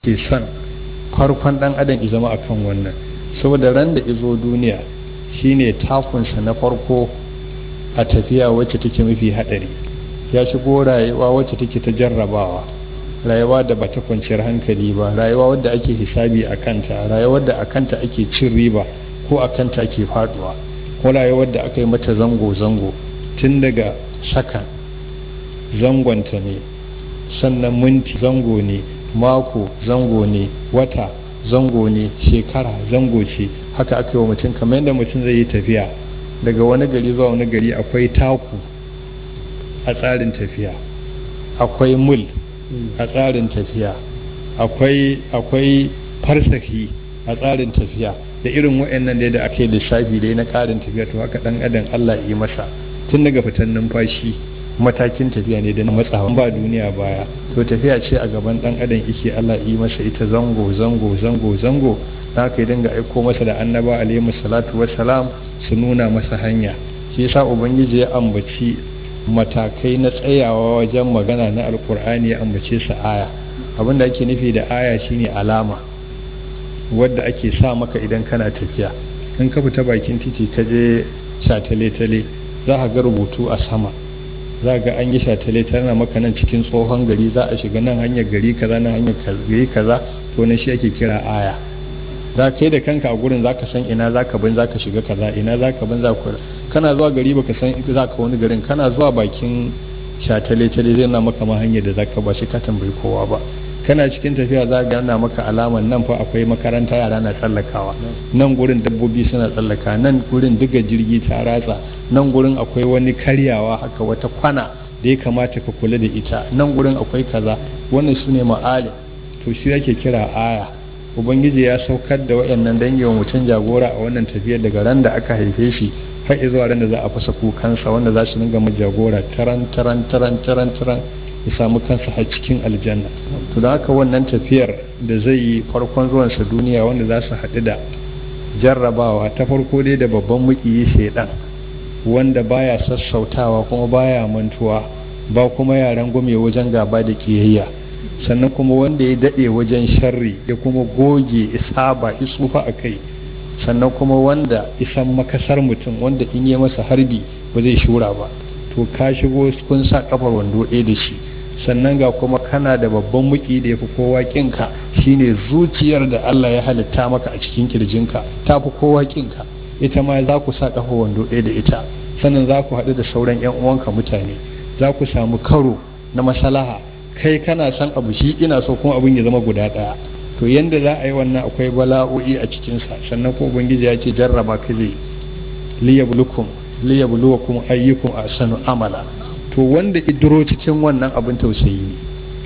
ke son farkon dan adam ya zama akan wannan saboda ran da izo duniya shine takunsa na farko a tafiya wacce take mafi hadari ya shigo rayuwa wacce take ta jarrabawa rayuwa da bata kwanciyar hankali ba rayuwa wadda ake hisabi a kanta rayuwar da a kanta ake cin riba ko a kanta ake faduwa ko rayuwar da aka yi mata zango-zango tun daga sakan zangonta ne sannan minti zango ne mako zango ne wata zango ne shekara zango ce haka aka yi wa mutum kamar yadda mutum zai yi tafiya daga wani gari zuwa wani gari akwai taku a tsarin tafiya akwai mul a tsarin tafiya akwai akwai farsahi a tsarin tafiya da irin wa'annan da da ake lissafi dai na ƙarin tafiya to haka dan adam Allah yi masa tun daga fitan numfashi matakin tafiya ne da na matsawa ba duniya baya to tafiya ce a gaban dan adam yake Allah yi masa ita zango zango zango zango da haka ya dinga aiko masa da annaba alaihi salatu wassalam su nuna masa hanya shi yasa ubangiji ya ambaci matakai na tsayawa wajen magana na alkur'ani ya ambace su aya abinda ake nufi da aya shine alama wadda ake sa maka idan kana tafiya in ka fita bakin titi ka je shatale-tale za ka ga rubutu a sama za ga an yi shatale tana maka nan cikin tsohon gari za a shiga nan hanyar gari kaza nan hanyar gari kaza to na shi ake kira aya za kai da kanka a gurin za ka san ina za ka bin za ka shiga kaza ina za ka bin za ka kana zuwa gari baka san za ka wani garin kana zuwa bakin shatale-tale zai na maka ma hanyar da za ka ba shi ka tambayi kowa ba kana cikin tafiya za ga yana maka alaman nan fa akwai makaranta yara na tsallakawa nan gurin dabbobi suna tsallaka nan gurin diga jirgi ta ratsa nan gurin akwai wani karyawa haka wata kwana da ya kamata ka kula da ita nan gurin akwai kaza wannan su ne ma'ali to shi yake kira aya ubangiji ya saukar da waɗannan dangi wa mutum jagora a wannan tafiyar daga ran da aka haife shi har zuwa ran da za a fasa kukansa wanda za su dinga mu jagora taran taran taran taran taran ya samu kansa har cikin aljanna to da haka wannan tafiyar da zai yi farkon zuwansa duniya wanda za su haɗu da jarrabawa ta farko dai da babban mukiyi shaidan wanda baya sassautawa kuma baya mantuwa ba kuma yaran gume wajen gaba da kiyayya sannan kuma wanda ya daɗe wajen sharri ya kuma goge isaba tsufa a kai sannan kuma wanda isan makasar mutum wanda in yi masa harbi ba zai shura ba to ka shigo kun sa kafar wando ɗaya da shi sannan ga kuma kana da babban muki da ya fi kowa kinka shine zuciyar da Allah ya halitta maka a cikin kirjinka ta fi kowa kinka ita ma za ku sa kafar wando ɗaya da ita sannan za ku haɗu da sauran 'yan uwanka mutane za ku samu karo na masalaha kai kana san abu shi ina so kuma abin ya zama guda ɗaya to yanda za a yi wannan akwai bala'o'i a cikinsa sannan ko ubangiji ya ce jarraba ka zai liyablukum liyabluwakum ayyukum ahsanu amala to wanda idiro cikin wannan abin tausayi ne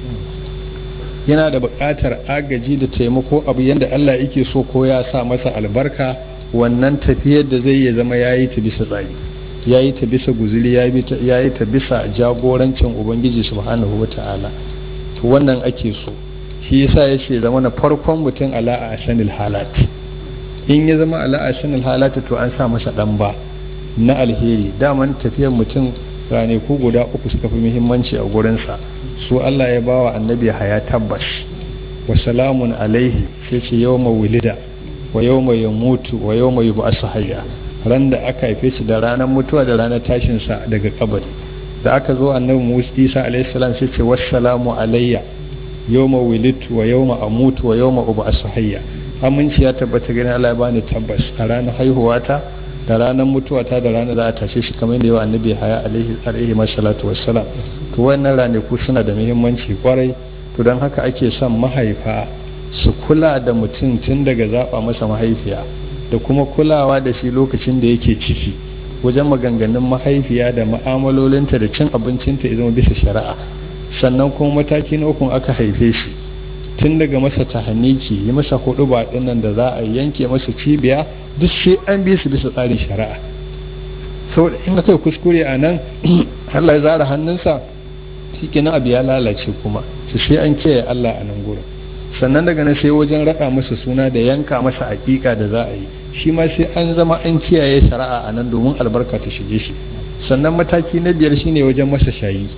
yana da buƙatar agaji da taimako abu yanda Allah yake so ko ya sa masa albarka wannan tafiyar da zai ya zama yayi ta bisa tsari yayi ta bisa guzuri yayi ta bisa jagorancin ubangiji subhanahu wata'ala to wannan ake so shi yasa yace zama na farkon mutum ala a sanil halat in ya zama ala a sanil halat to an sa masa dan ba na alheri daman tafiyar mutum ranaku guda uku suka fi muhimmanci a gurinsa su Allah ya bawa annabi haya tabbas wa salamun alaihi sai ce yawma wulida wa yawma yamutu wa yawma yub'asu hayya ran da aka haife shi da ranar mutuwa da ranar tashin sa daga kabari da aka zo annabi Musa Isa alaihi salam sai ce wassalamu alayya yawma wulidtu wa yawma amutu wa yawma ub'asu hayya aminci ya tabbata gani Allah ya bani tabbas a ranar haihuwata da ranar mutuwata da ranar za a tashe shi kamar da yawa annabi haya alaihi alaihi masallatu wassalam to wannan ranaku suna da muhimmanci kwarai to don haka ake son mahaifa su kula da mutum tun daga zaba masa mahaifiya da kuma kulawa da shi lokacin da yake ciki wajen maganganun mahaifiya da ma'amalolinta da cin abincinta ya zama bisa shari'a sannan kuma mataki na ukun aka haife shi tun daga masa tahaniki yi masa hudu ba dinnan da za a yanke masa cibiya duk sai an bi su bisa tsarin shari'a saboda in aka kuskure a nan Allah ya zara hannunsa shi kenan abu ya lalace kuma su sai an kiyaye Allah a nan gurin sannan daga nan sai wajen raɗa masa suna da yanka masa aƙiƙa da za a yi shi ma sai an zama an kiyaye shari'a a nan domin albarka ta shige shi sannan mataki na biyar shine wajen masa shayi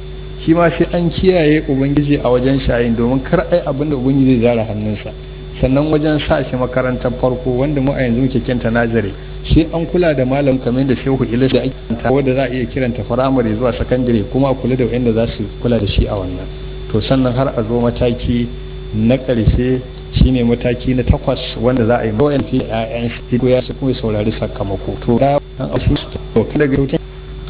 shi ma sai an kiyaye ubangiji a wajen shayin domin kar ai abin da ubangiji zai zara hannunsa sannan wajen sa shi makarantar farko wanda mu a yanzu muke kinta nazare sai an kula da malam kamar da shehu ilis da ake kanta wanda za a iya kiranta firamare zuwa sakandare kuma a kula da wanda za su kula da shi a wannan to sannan har a zo mataki na ƙarshe shine mataki na takwas wanda za a yi bayan fi da ƴaƴan shi ko ya su kuma saurari sakamako to da an asu to kan daga yau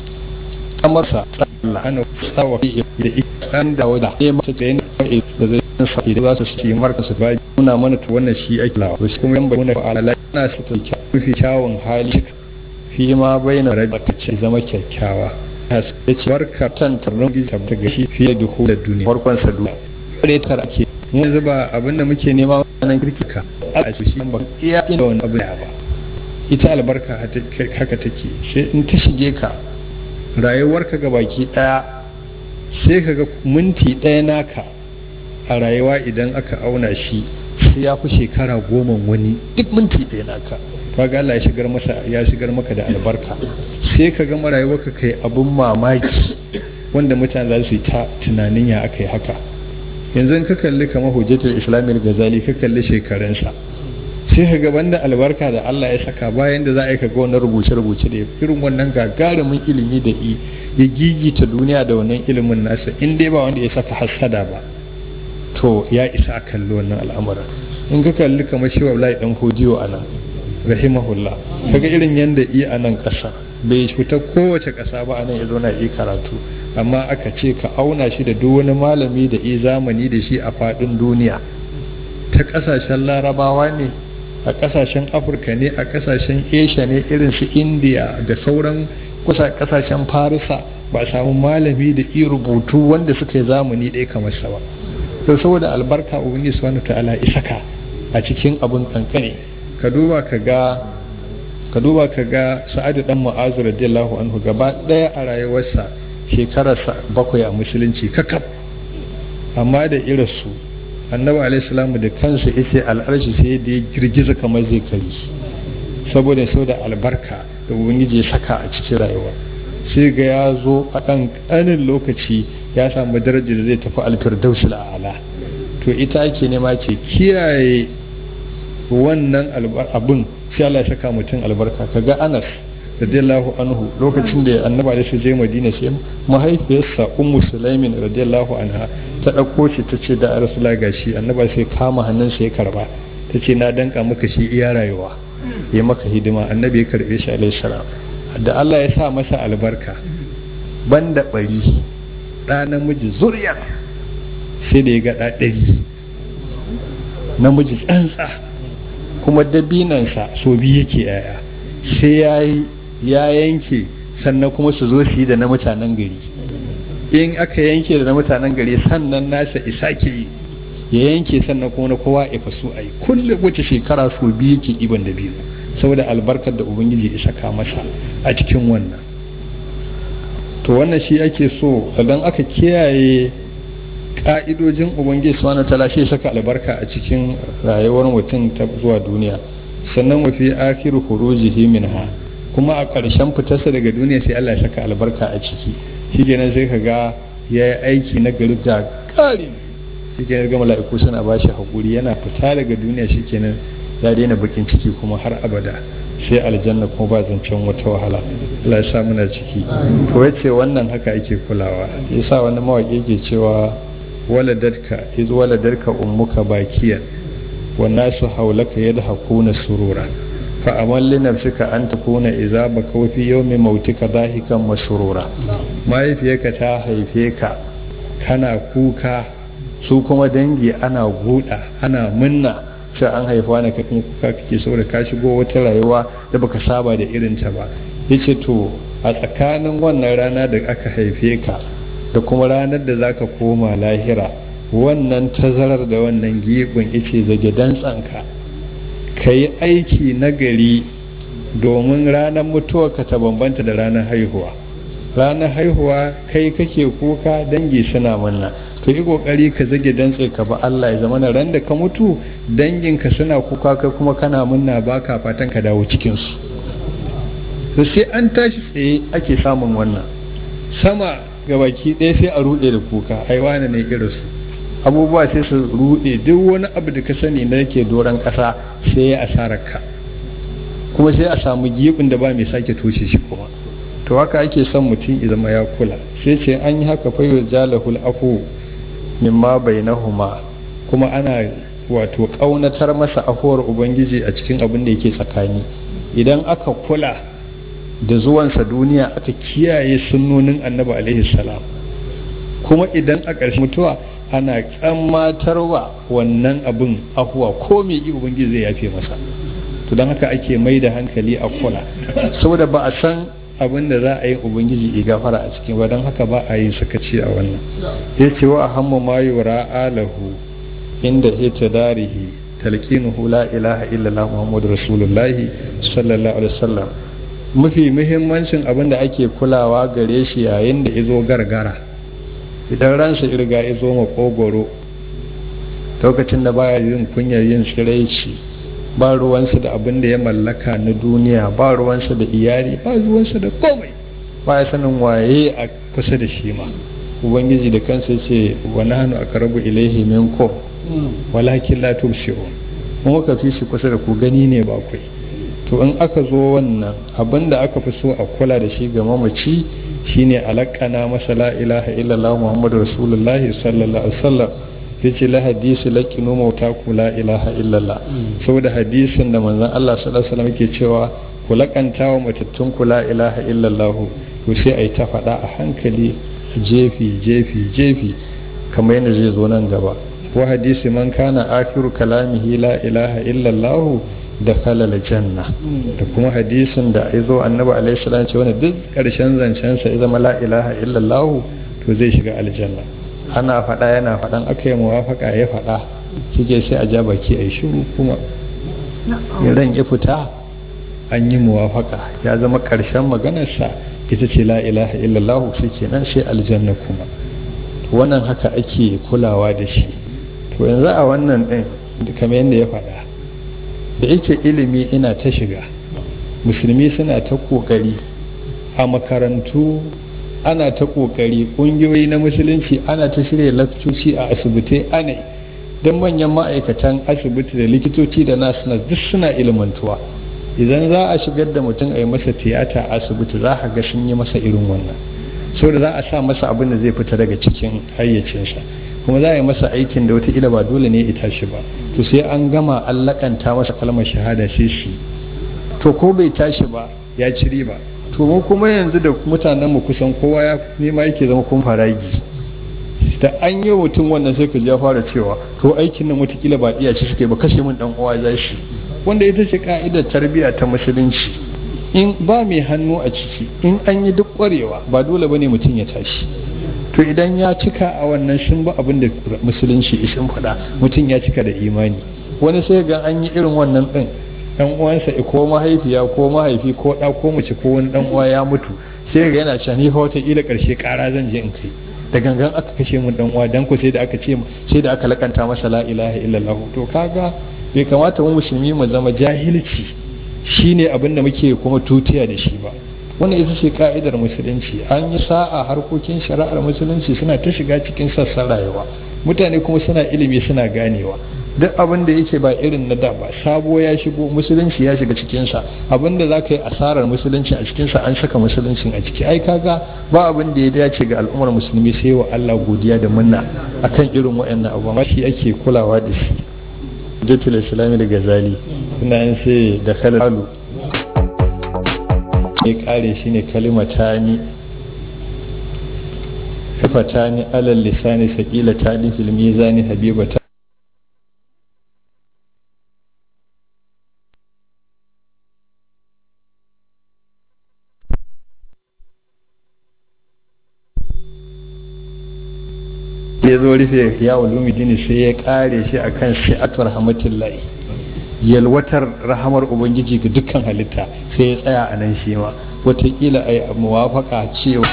kamar sa Allah ana tsawa fi da ikan da wada ne mata da yin da zai sa idan za su ci marka su ba nuna mana to wannan shi ake lawa to kuma yan bayyana ala ana su ta mafi kyawun hali fi ma bayyana rabata ce zama kyakkyawa ya ce barka tan tarnon gisa ta gashi fiye da hular duniya farkon sa duniya kare tar ake mun zuba abin da muke nema wannan kirkika a shi ba iya ina wani abu ba ita albarka haka take sai in ta shige ka rayuwarka ga baki daya sai ka ga minti daya naka a rayuwa idan aka auna shi sai ya fi shekara goma wani duk minti daya naka kaga Allah ya shigar masa ya shigar maka da albarka sai ka ga rayuwarka kai abun mamaki wanda mutane za su yi ta tunanin ya aka yi haka yanzu ka kalli kamar hujjatul islamiyar gazali ka kalli shekarunsa sai ka gaban da albarka da Allah ya saka bayan da za a yi ka ga wannan rubuce-rubuce da irin wannan gagarumin ilimi da ya gigita duniya da wannan ilimin nasa in dai ba wanda ya saka hassada ba to ya isa a kalli wannan al'amuran in ka kalli kamar shi wallahi dan hodiyo a nan rahimahullah kaga irin yanda yi a nan ƙasa bai fita kowace ƙasa ba a nan ya zo na yi karatu amma aka ce ka auna shi da duk wani malami da yi zamani da shi a faɗin duniya ta ƙasashen larabawa ne a ƙasashen afirka ne a ƙasashen asia ne irin su india da sauran kusa ƙasashen farisa ba a samu malami da iya rubutu wanda suka yi zamani ɗaya kamar sa ba to saboda albarka ubangiji subhanahu ta'ala isaka a cikin abun kankane ka duba ka ga ka duba ka ga sa'adu dan mu'azu radiyallahu anhu gaba ɗaya a rayuwarsa shekararsa bakwai a musulunci kakaf amma da irinsu annabi alaihi da kansa yace al'arshi sai da ya girgiza kamar zai kari saboda sau da albarka da ubangiji ya saka a cikin rayuwa sai ga ya zo a ɗan ƙanin lokaci ya samu darajar da zai tafi alfirdausul a'ala to ita ake nema ce kiyaye wannan abun sai Allah ya saka mutum albarka kaga Anas radiyallahu anhu lokacin da annaba da su je madina sai mahaifiyarsa ummu sulaimin radiyallahu anha ta ɗauko shi ta ce da rasula gashi annaba sai kama hannunsa ya karba ta ce na danka maka shi iya rayuwa ya maka hidima annabi ya karbe shi alaihi salam da Allah ya sa masa albarka banda bari ɗa namiji zuriya sai da ya ga ɗa ɗari namiji tsantsa kuma dabinansa so biyu yake yaya sai ya yi ya yanke sannan kuma su zo su yi da na mutanen gari in aka yanke da na mutanen gari sannan nasa isa ke yi ya yanke sannan kuma na kowa ya faso a yi kullum wace shekara su biyu ke iban da biyu saboda albarkar da ubangiji ya saka masa a cikin wannan to wannan shi ake so idan aka kiyaye ka'idojin ubangiji subhanahu ta'ala shi saka albarka a cikin rayuwar mutum ta zuwa duniya sannan wa fi akhiru khurujihi minha kuma a ƙarshen fitarsa daga duniya sai Allah ya saka albarka a ciki shikenan sai ka ga ya yi aiki na gari ga ƙari shikenan ga mala'iku suna ba shi haƙuri yana fita daga duniya shikenan ya daina bakin ciki kuma har abada sai aljanna kuma ba zancen wata wahala Allah ya sa muna ciki to yace wannan haka ake kulawa yasa wani mawaƙi ke cewa waladarka iz waladarka ummuka bakiyan والناس حولك يضحكون سرورا فأمل لنفسك أن تكون إذا بكوا في يوم موتك ضاحكا مسرورا ما يفيك تا هيفيك kana kuka su kuma dangi ana guda ana munna sai an haifa na kafin kuka kake saboda ka shigo wata rayuwa da baka saba da irinta ba yace to a tsakanin wannan rana da aka haife ka da kuma ranar da zaka koma lahira wannan tazarar da wannan gibin ice zage dantsanka ka yi aiki nagari domin ranar mutuwarka ta bambanta da ranar haihuwa ranar haihuwa kai kake kuka dangi suna manna to yi kokari ka zage dantse ka ba Allah ya zama ran da ka mutu danginka suna kuka kai kuma kana munna baka fatan ka dawo cikin su to sai an tashi tsaye ake samun wannan sama gabaki ɗaya sai a ruɗe da kuka ai wane ne irinsu abubuwa sai su ruɗe duk wani abu da ka sani na yake doron ƙasa sai ya asarar ka kuma sai a samu gibin da ba mai sake toshe shi kuma to haka ake son mutum ya zama ya kula sai ce an yi haka fayo jalahul afu mimma bainahuma kuma ana wato ƙaunatar masa afuwar ubangiji a cikin abin da yake tsakani idan aka kula da zuwansa duniya aka kiyaye sunnonin annabi alaihi salam kuma idan a ƙarshe mutuwa ana tsammatarwa wannan abin afuwa ko mai yi ubangiji zai yafe masa to don haka ake mai da hankali a kula saboda ba a san abin da za a yi ubangiji ya gafara a cikin ba don haka ba a yi sakaci a wannan ya ce wa hamma ma yura alahu inda ita darihi talqinuhu la ilaha illallah muhammadu rasulullahi sallallahu alaihi wasallam mafi muhimmancin abin da ake kulawa gare shi yayin da izo gargara idan ransa irga izo makogoro lokacin da baya yin kunyar yin tsiraici ba ruwansa da abin da ya mallaka na duniya ba ruwansa da iyali ba ruwansa da komai ba ya sanin waye a kusa da shi ma ubangiji da kansa ce wa nahnu aqrabu ilayhi minkum walakin la tubsirun mu ka fi shi kusa da ku gani ne ba kai to in aka zo wannan abin da aka fi so a kula da shi ga mamaci shine alaqana masa la ilaha illallah muhammadu rasulullahi sallallahu alaihi wasallam yace la hadisi laqinu mautaku la ilaha illallah saboda hadisin da manzon Allah sallallahu alaihi wasallam yake cewa ku lakanta wa matattun ku la ilaha illallah to sai ai ta faɗa a hankali jefi jefi jefi kamar yadda zai zo nan gaba wa hadisi man kana akhiru kalamihi la ilaha illallah da kalal janna da kuma hadisin da ya zo annabi alaihi salam ce wanda duk karshen zancen sa ya zama la ilaha illallah to zai shiga aljanna ana faɗa yana faɗan aka yi muwafaka ya faɗa shike sai a ja baki a yi shiru kuma ran ya fita an yi muwafaka ya zama ƙarshen maganarsa ita ce la ilaha illallah shi kenan sai aljanna kuma wannan haka ake kulawa da shi to yanzu a wannan ɗin kamar yadda ya faɗa da yake ilimi ina ta shiga musulmi suna ta ƙoƙari a makarantu ana ta kokari kungiyoyi na musulunci ana ta shirya lakcoci a asibitai ana don manyan ma'aikatan asibiti da likitoci da nasu duk suna ilmantuwa idan za a shigar da mutum a yi masa tiyata a asibiti za a ga sun yi masa irin wannan saboda za a sa masa abin da zai fita daga cikin hayyacinsa kuma za a yi masa aikin da wata ba dole ne ita shi ba to sai an gama an lakanta masa kalmar shahada sai shi to ko bai tashi ba ya ci riba to mu kuma yanzu da mutanen mu kusan kowa ya nema yake zama kun faragi da an yi mutum wannan sai ka ya fara cewa to aikin nan watakila ba iya ci suke ba kashe min dan uwa za shi wanda ita ce ka'idar tarbiyya ta musulunci in ba mai hannu a ciki in an yi duk kwarewa ba dole bane mutum ya tashi to idan ya cika a wannan sun ba abin da musulunci ishin faɗa mutum ya cika da imani wani sai ga an yi irin wannan din dan uwansa ko mahaifiya ko mahaifi ko da ko mace ko wani dan uwa ya mutu sai ga yana cewa ni fa wata ila karshe kara zan je in kai da gangan aka kashe mun dan uwa dan ko sai da aka ce sai da aka lakanta masa la ilaha illallah to kaga bai kamata mu musulmi mu zama jahilci shine abin da muke kuma tutiya da shi ba wannan ita ce ka'idar musulunci an yi sa'a harkokin shari'ar musulunci suna ta shiga cikin sassan rayuwa mutane kuma suna ilimi suna ganewa duk abin da yake ba irin na da ba sabo ya shigo musulunci ya shiga cikinsa abin da za ka yi asarar musulunci a cikinsa an saka musuluncin a ciki ai kaga ba abin da ya dace ga al'ummar musulmi sai wa Allah godiya da munna akan irin waɗannan abubuwa shi ake kulawa da shi jatul islami da gazali suna yin sai da kalalu ya kare shi ne kalimatani kafatani alal lisani saqilatani fil mizani habibata ya zo rufe ya ulumi dini sai ya kare shi akan shi'atul rahmatullahi yalwatar rahamar ubangiji ga dukkan halitta sai ya tsaya a nan shi ma wataƙila a yi muwafaka cewa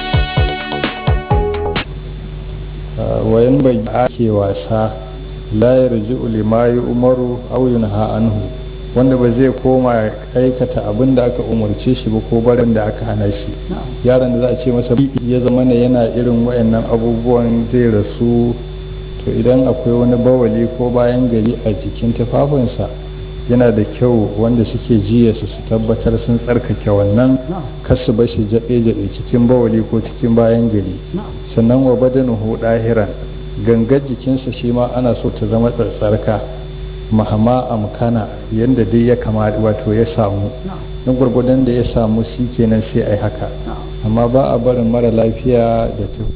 wayan bai ake wasa la yarji'u lima umaru aw yunha anhu wanda ba zai koma aikata abin da aka umarce shi ba ko barin da aka hana shi yaron da za a ce masa ya zama ne yana irin wayannan abubuwan zai rasu to idan akwai wani bawali ko bayan gari a jikin tufafinsa yana da kyau wanda suke jiya su su tabbatar sun tsarkake wannan kasu bashi jaɓe-jaɓe cikin bawali ko cikin bayan gari sannan wa badanuhu ɗahiran gangar jikinsa shi ma ana so ta zama tsarka mahama amkana yadda dai ya kamata wato ya samu don gwargwadon da ya samu shi kenan sai a yi haka amma ba a barin mara lafiya da ta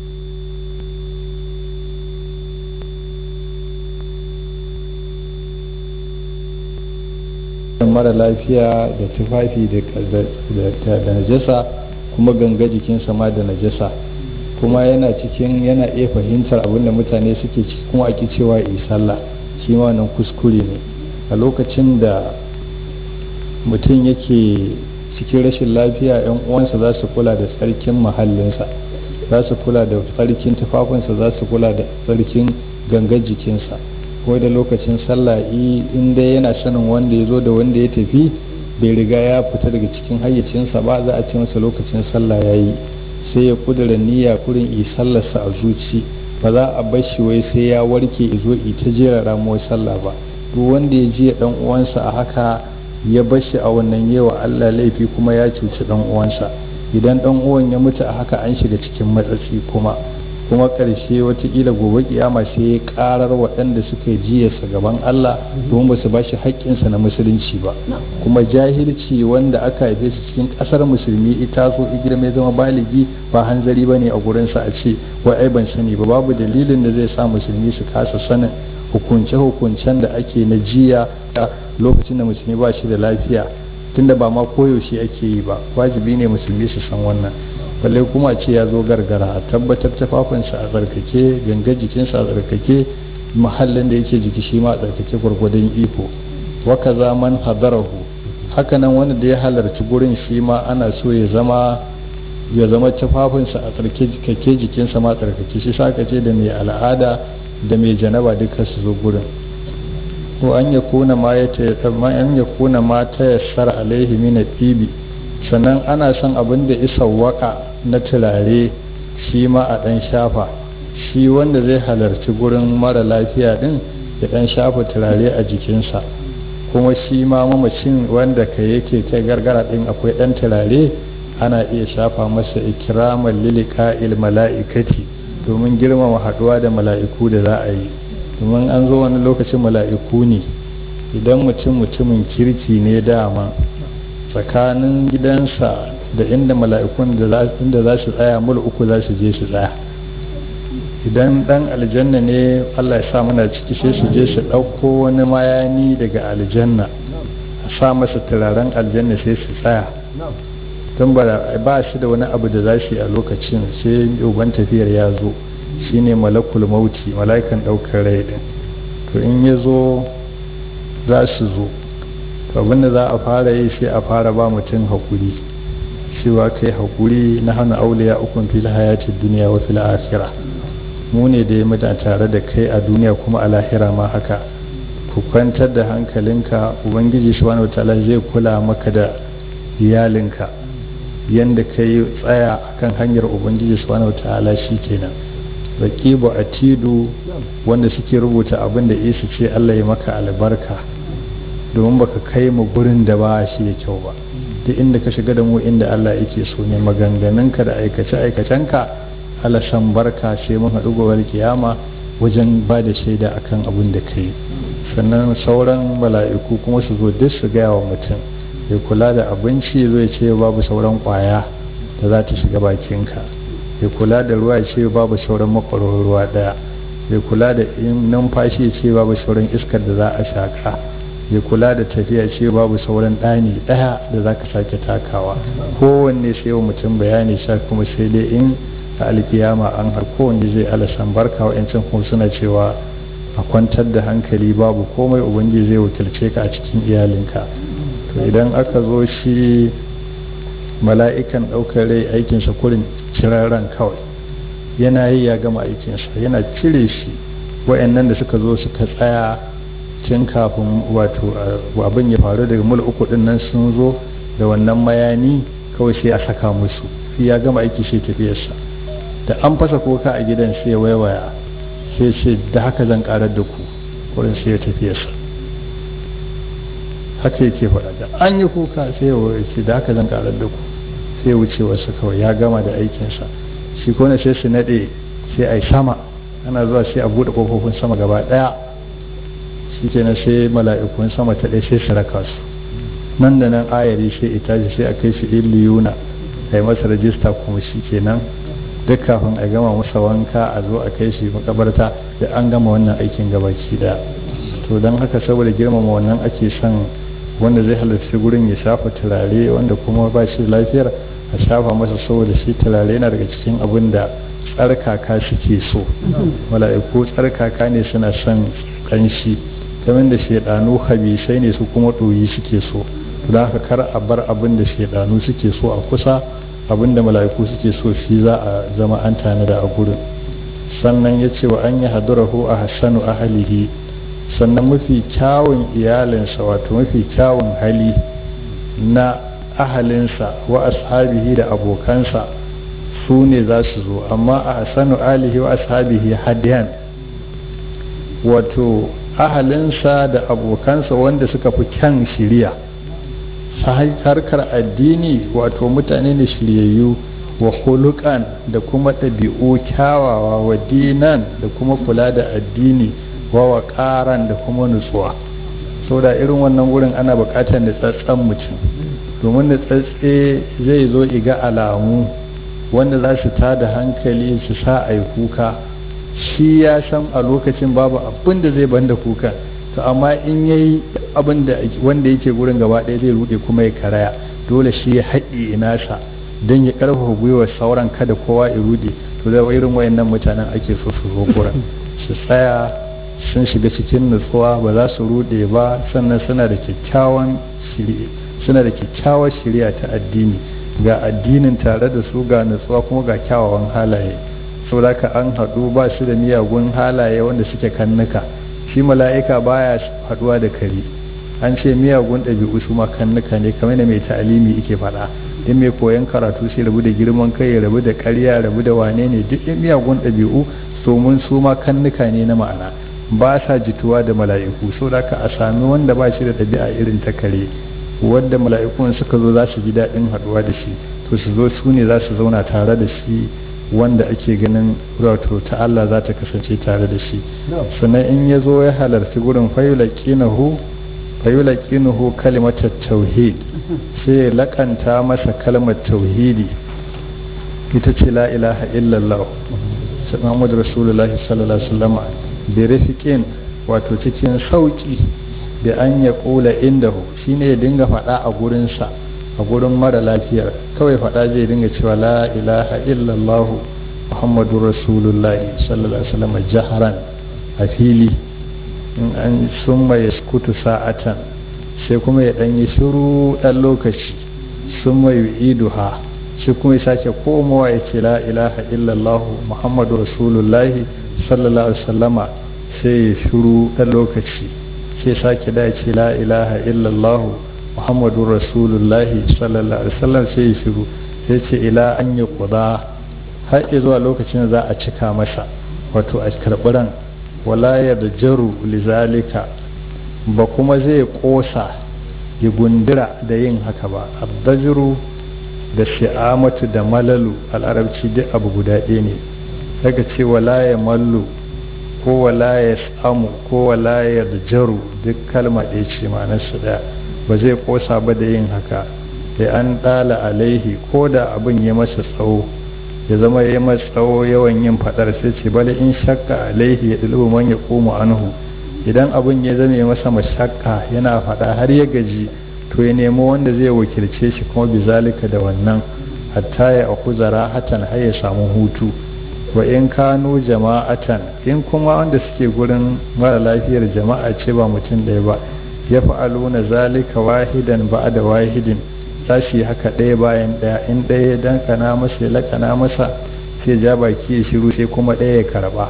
mara lafiya da tufafi da najasa kuma ganga jikinsa ma da najasa kuma yana cikin yana iya fahimtar abin da mutane suke ciki kuma ake cewa yi sallah shi ma wannan kuskure ne a lokacin da mutum yake cikin rashin lafiya yan uwansa za su kula da tsarkin mahallinsa za su kula da tsarkin tufafinsa za su kula da tsarkin gangar jikinsa ko da lokacin sallah in dai yana sanin wanda ya zo da wanda ya tafi bai riga ya fita daga cikin hayyacinsa ba za a ce masa lokacin sallah ya yi sai ya kudura niyya kurin yi sallarsa a zuci ba za a bar shi wai sai ya warke izo ita jera ramuwar sallah ba duk wanda ya ji dan uwansa a haka ya bar shi a wannan yewa Allah laifi kuma ya cuci dan uwansa idan dan uwan ya mutu a haka an shiga cikin matsatsi kuma kuma ƙarshe watakila gobe kiyama sai ya karar waɗanda suka yi jiyarsa gaban Allah domin ba su ba shi haƙƙinsa na musulunci ba kuma jahilci wanda aka haife su cikin ƙasar musulmi ita so girma zama baligi ba hanzari ba ne a gurinsa a ce wai ai ban sani ba babu dalilin da zai sa musulmi su kasa sanin hukunce-hukuncen da ake na jiya lokacin da musulmi ba shi da lafiya tunda ba ma koyaushe ake yi ba wajibi ne musulmi su san wannan balle kuma ce ya zo gargara a tabbatar tafafinsa a tsarkake ganga jikinsa a tsarkake mahallin da yake jiki shi ma a tsarkake gwargwadon iko waka zaman hadarahu hakanan wanda da ya halarci gurin shi ma ana so ya zama ya zama tufafinsa a tsarkake jikinsa ma tsarkake shi sa ce da mai al'ada da mai janaba duka su zo gurin ko an ya kuna ma ya ta yassara alaihi min tibi sannan ana son abin da isa waka na turare shi ma a ɗan shafa shi wanda zai halarci gurin mara lafiya ɗin ya ɗan shafa turare a jikinsa kuma shi ma mamacin wanda ka yake kai gargara ɗin akwai ɗan turare ana iya shafa masa ikramar lilika il mala'ikati domin girmama haɗuwa da mala'iku da za a yi domin an zo wani lokacin mala'iku ne idan mutum mutumin kirki ne dama tsakanin gidansa da inda mala'ikun da za su tsaya mul uku za su je su tsaya idan dan aljanna ne allah ya sa mana ciki sai su je su ɗauko wani mayani daga aljanna a sa masa turaren aljanna sai su tsaya tun ba shi da wani abu da za su yi a lokacin sai uban tafiyar ya zo shine malakul mauti mala'ikan ɗaukar rai din to in ya zo za su zo to abinda za a fara yi sai a fara ba mutum haƙuri cewa kai haƙuri na hana auliya ukun fil hayati duniya wa fil akhirah mu ne da ya mutu tare da kai a duniya kuma a lahira ma haka ku kwantar da hankalinka ubangiji subhanahu wataala zai kula maka da iyalinka yanda kai tsaya akan hanyar ubangiji subhanahu wataala shikenan raqibu atidu wanda suke rubuta abin da isa ce Allah ya maka albarka domin baka kai mu gurin da ba shi da kyau ba duk inda ka shiga da mu inda Allah yake so ne maganganunka da aikace aikacenka Allah san barka sai mun haɗu gobe kiyama wajen ba da shaida akan abin da kai sannan sauran mala'iku kuma su zo duk su gaya wa mutum ya kula da abinci zai ce babu sauran kwaya da za ta shiga bakinka ya kula da ruwa ce babu sauran makwaron ruwa daya ya kula da numfashi ce babu sauran iskar da za a shaka ya kula da tafiya ce babu sauran ɗani ɗaya da za ka sake takawa kowanne sai wa mutum bayani sha kuma sai dai in a alkiyama an har kowanne zai alasan barka wa'yancan kuma suna cewa a kwantar da hankali babu komai ubangiji zai wakilce ka a cikin iyalinka to idan aka zo shi mala'ikan ɗaukar rai aikinsa kurin cirarren kawai yana yi ya gama aikinsa yana cire shi wa'annan da suka zo suka tsaya tun kafin wato abin ya faru daga mul uku din nan sun zo da wannan mayani kawai sai a saka musu sai ya gama aiki sai tafiyarsa da an fasa koka a gidan sai ya waiwaya sai ce da haka zan karar da ku wurin sai ya tafiyarsa haka yake faɗa da an yi kuka sai ya ce da haka zan karar da ku sai ya wuce wasu kawai ya gama da aikinsa shi kone sai su naɗe sai a yi sama ana zuwa sai a buɗe ƙofofin sama gaba ɗaya shi kenan sai mala'ikun sama ta ɗaya sai su raka su nan da nan ayari sai itaji sai a kai shi illiyuna a yi masa rajista kuma shi kenan duk kafin a gama masa wanka a zo a kai shi makabarta da an gama wannan aikin gabaki daya to don haka saboda girmama wannan ake son wanda zai halarci gurin ya shafa turare wanda kuma ba shi lafiyar a shafa masa saboda shi turare yana daga cikin abin da tsarkaka suke so mala'iku tsarkaka ne suna son kanshi kamar da shaidanu habisai ne su kuma ɗoyi suke so don haka kar a bar abin da shaidanu suke so a kusa abin da mala'iku suke so shi za a zama an tanada a gurin sannan ya ce wa an yi hadurahu a hassanu ahalihi sannan mafi kyawun iyalinsa wato mafi kyawun hali na ahalinsa wa ashabihi da abokansa su ne za su zo amma a hassanu alihi wa ashabihi hadiyan wato ahalinsa da abokansa wanda suka fi kyan shiriya harkar addini wato mutane ne shiryayyu wa hulukan da kuma ɗabi'u kyawawa wa dinan da kuma kula da addini wa waƙaran da kuma nutsuwa sau da irin wannan wurin ana buƙatar nutsatsen mutum domin nutsatse zai zo iga alamu wanda za su tada hankali su sa a yi kuka shi ya san a lokacin babu abin da zai banda kuka to amma in yayi abin da wanda yake gurin gaba ɗaya zai rude kuma ya karaya dole shi ya haɗe nasa don ya ƙarfafa gwiwar sauran kada kowa ya rude to da irin wayannan mutanen ake so su zo gurin su tsaya sun shiga cikin nutsuwa ba za su rude ba sannan suna da kyakkyawan suna da kyakkyawar shirya ta addini ga addinin tare da su ga nutsuwa kuma ga kyawawan halaye saboda ka an haɗu ba su da miyagun halaye wanda suke kannuka shi mala'ika baya haduwa da kare an ce miyagun ɗabi'u su ma kannuka ne kamar da mai ta'alimi yake faɗa in mai koyon karatu sai rabu da girman kai ya rabu da ƙarya rabu da wane ne duk in miyagun ɗabi'u domin su ma kannuka ne na ma'ana ba sa jituwa da mala'iku so da ka a sami wanda ba shi da ɗabi'a irin ta kare wanda mala'ikun suka zo za su ji daɗin haɗuwa da shi to su zo su ne za su zauna tare da shi wanda ake ganin wato ta Allah za ta kasance tare da shi sannan in ya zo ya halarci gurin fayulaƙinahu fayulaƙinahu kalimatar tauhid sai ya laƙanta masa kalmar tauhidi ita ce la ilaha illallah Muhammad Rasulullah sallallahu alaihi wasallam bi rafiqin wato cikin sauki da an ya kula indahu shine ya dinga faɗa a gurinsa a gurin mara lafiyar kawai faɗa zai dinga cewa la ilaha illallah muhammadu rasulullah sallallahu alaihi wasallam jaharan a fili in an summa ya skutu sa'atan sai kuma ya ɗan yi shiru ɗan lokaci summa yu'iduha sai kuma ya sake komowa ya ce la ilaha illallah muhammadu rasulullah sallallahu alaihi wasallama sai ya shiru ɗan lokaci sai sake da ya ce la ilaha illallah muhammadu rasulullahi sallallahu alaihi wasallam sai ya shiru sai ce ila an yi kuda har zuwa lokacin da za a cika masa wato a karɓi ran wala ya da jaru lizalika ba kuma zai ƙosa ya gundura da yin haka ba abdajiru da shi'amatu da malalu al'arabci duk abu guda ɗaya ne daga ce wala ya mallu ko wala ya samu ko wala ya da jaru duk kalma ɗaya ce ma'anarsu ɗaya ba zai kosa ba da yin haka da an ɗala alaihi ko da abin ya masa tsawo ya zama ya masa tsawo yawan yin faɗar sai ce bale in shakka alaihi ya ɗulubu man ya koma anhu idan abin ya zama masa mashakka yana faɗa har ya gaji to ya nemo wanda zai wakilce shi kuma bizalika da wannan hatta ya akuzara hatan har ya samu hutu wa in kano jama'atan in kuma wanda suke gurin mara lafiyar jama'a ce ba mutum ɗaya ba ya fa'aluna zalika wahidan ba da wahidin za su yi haka ɗaya bayan ɗaya in ɗaya ya dankana masa ya lakana masa sai ja baki ya shiru sai kuma ɗaya ya karɓa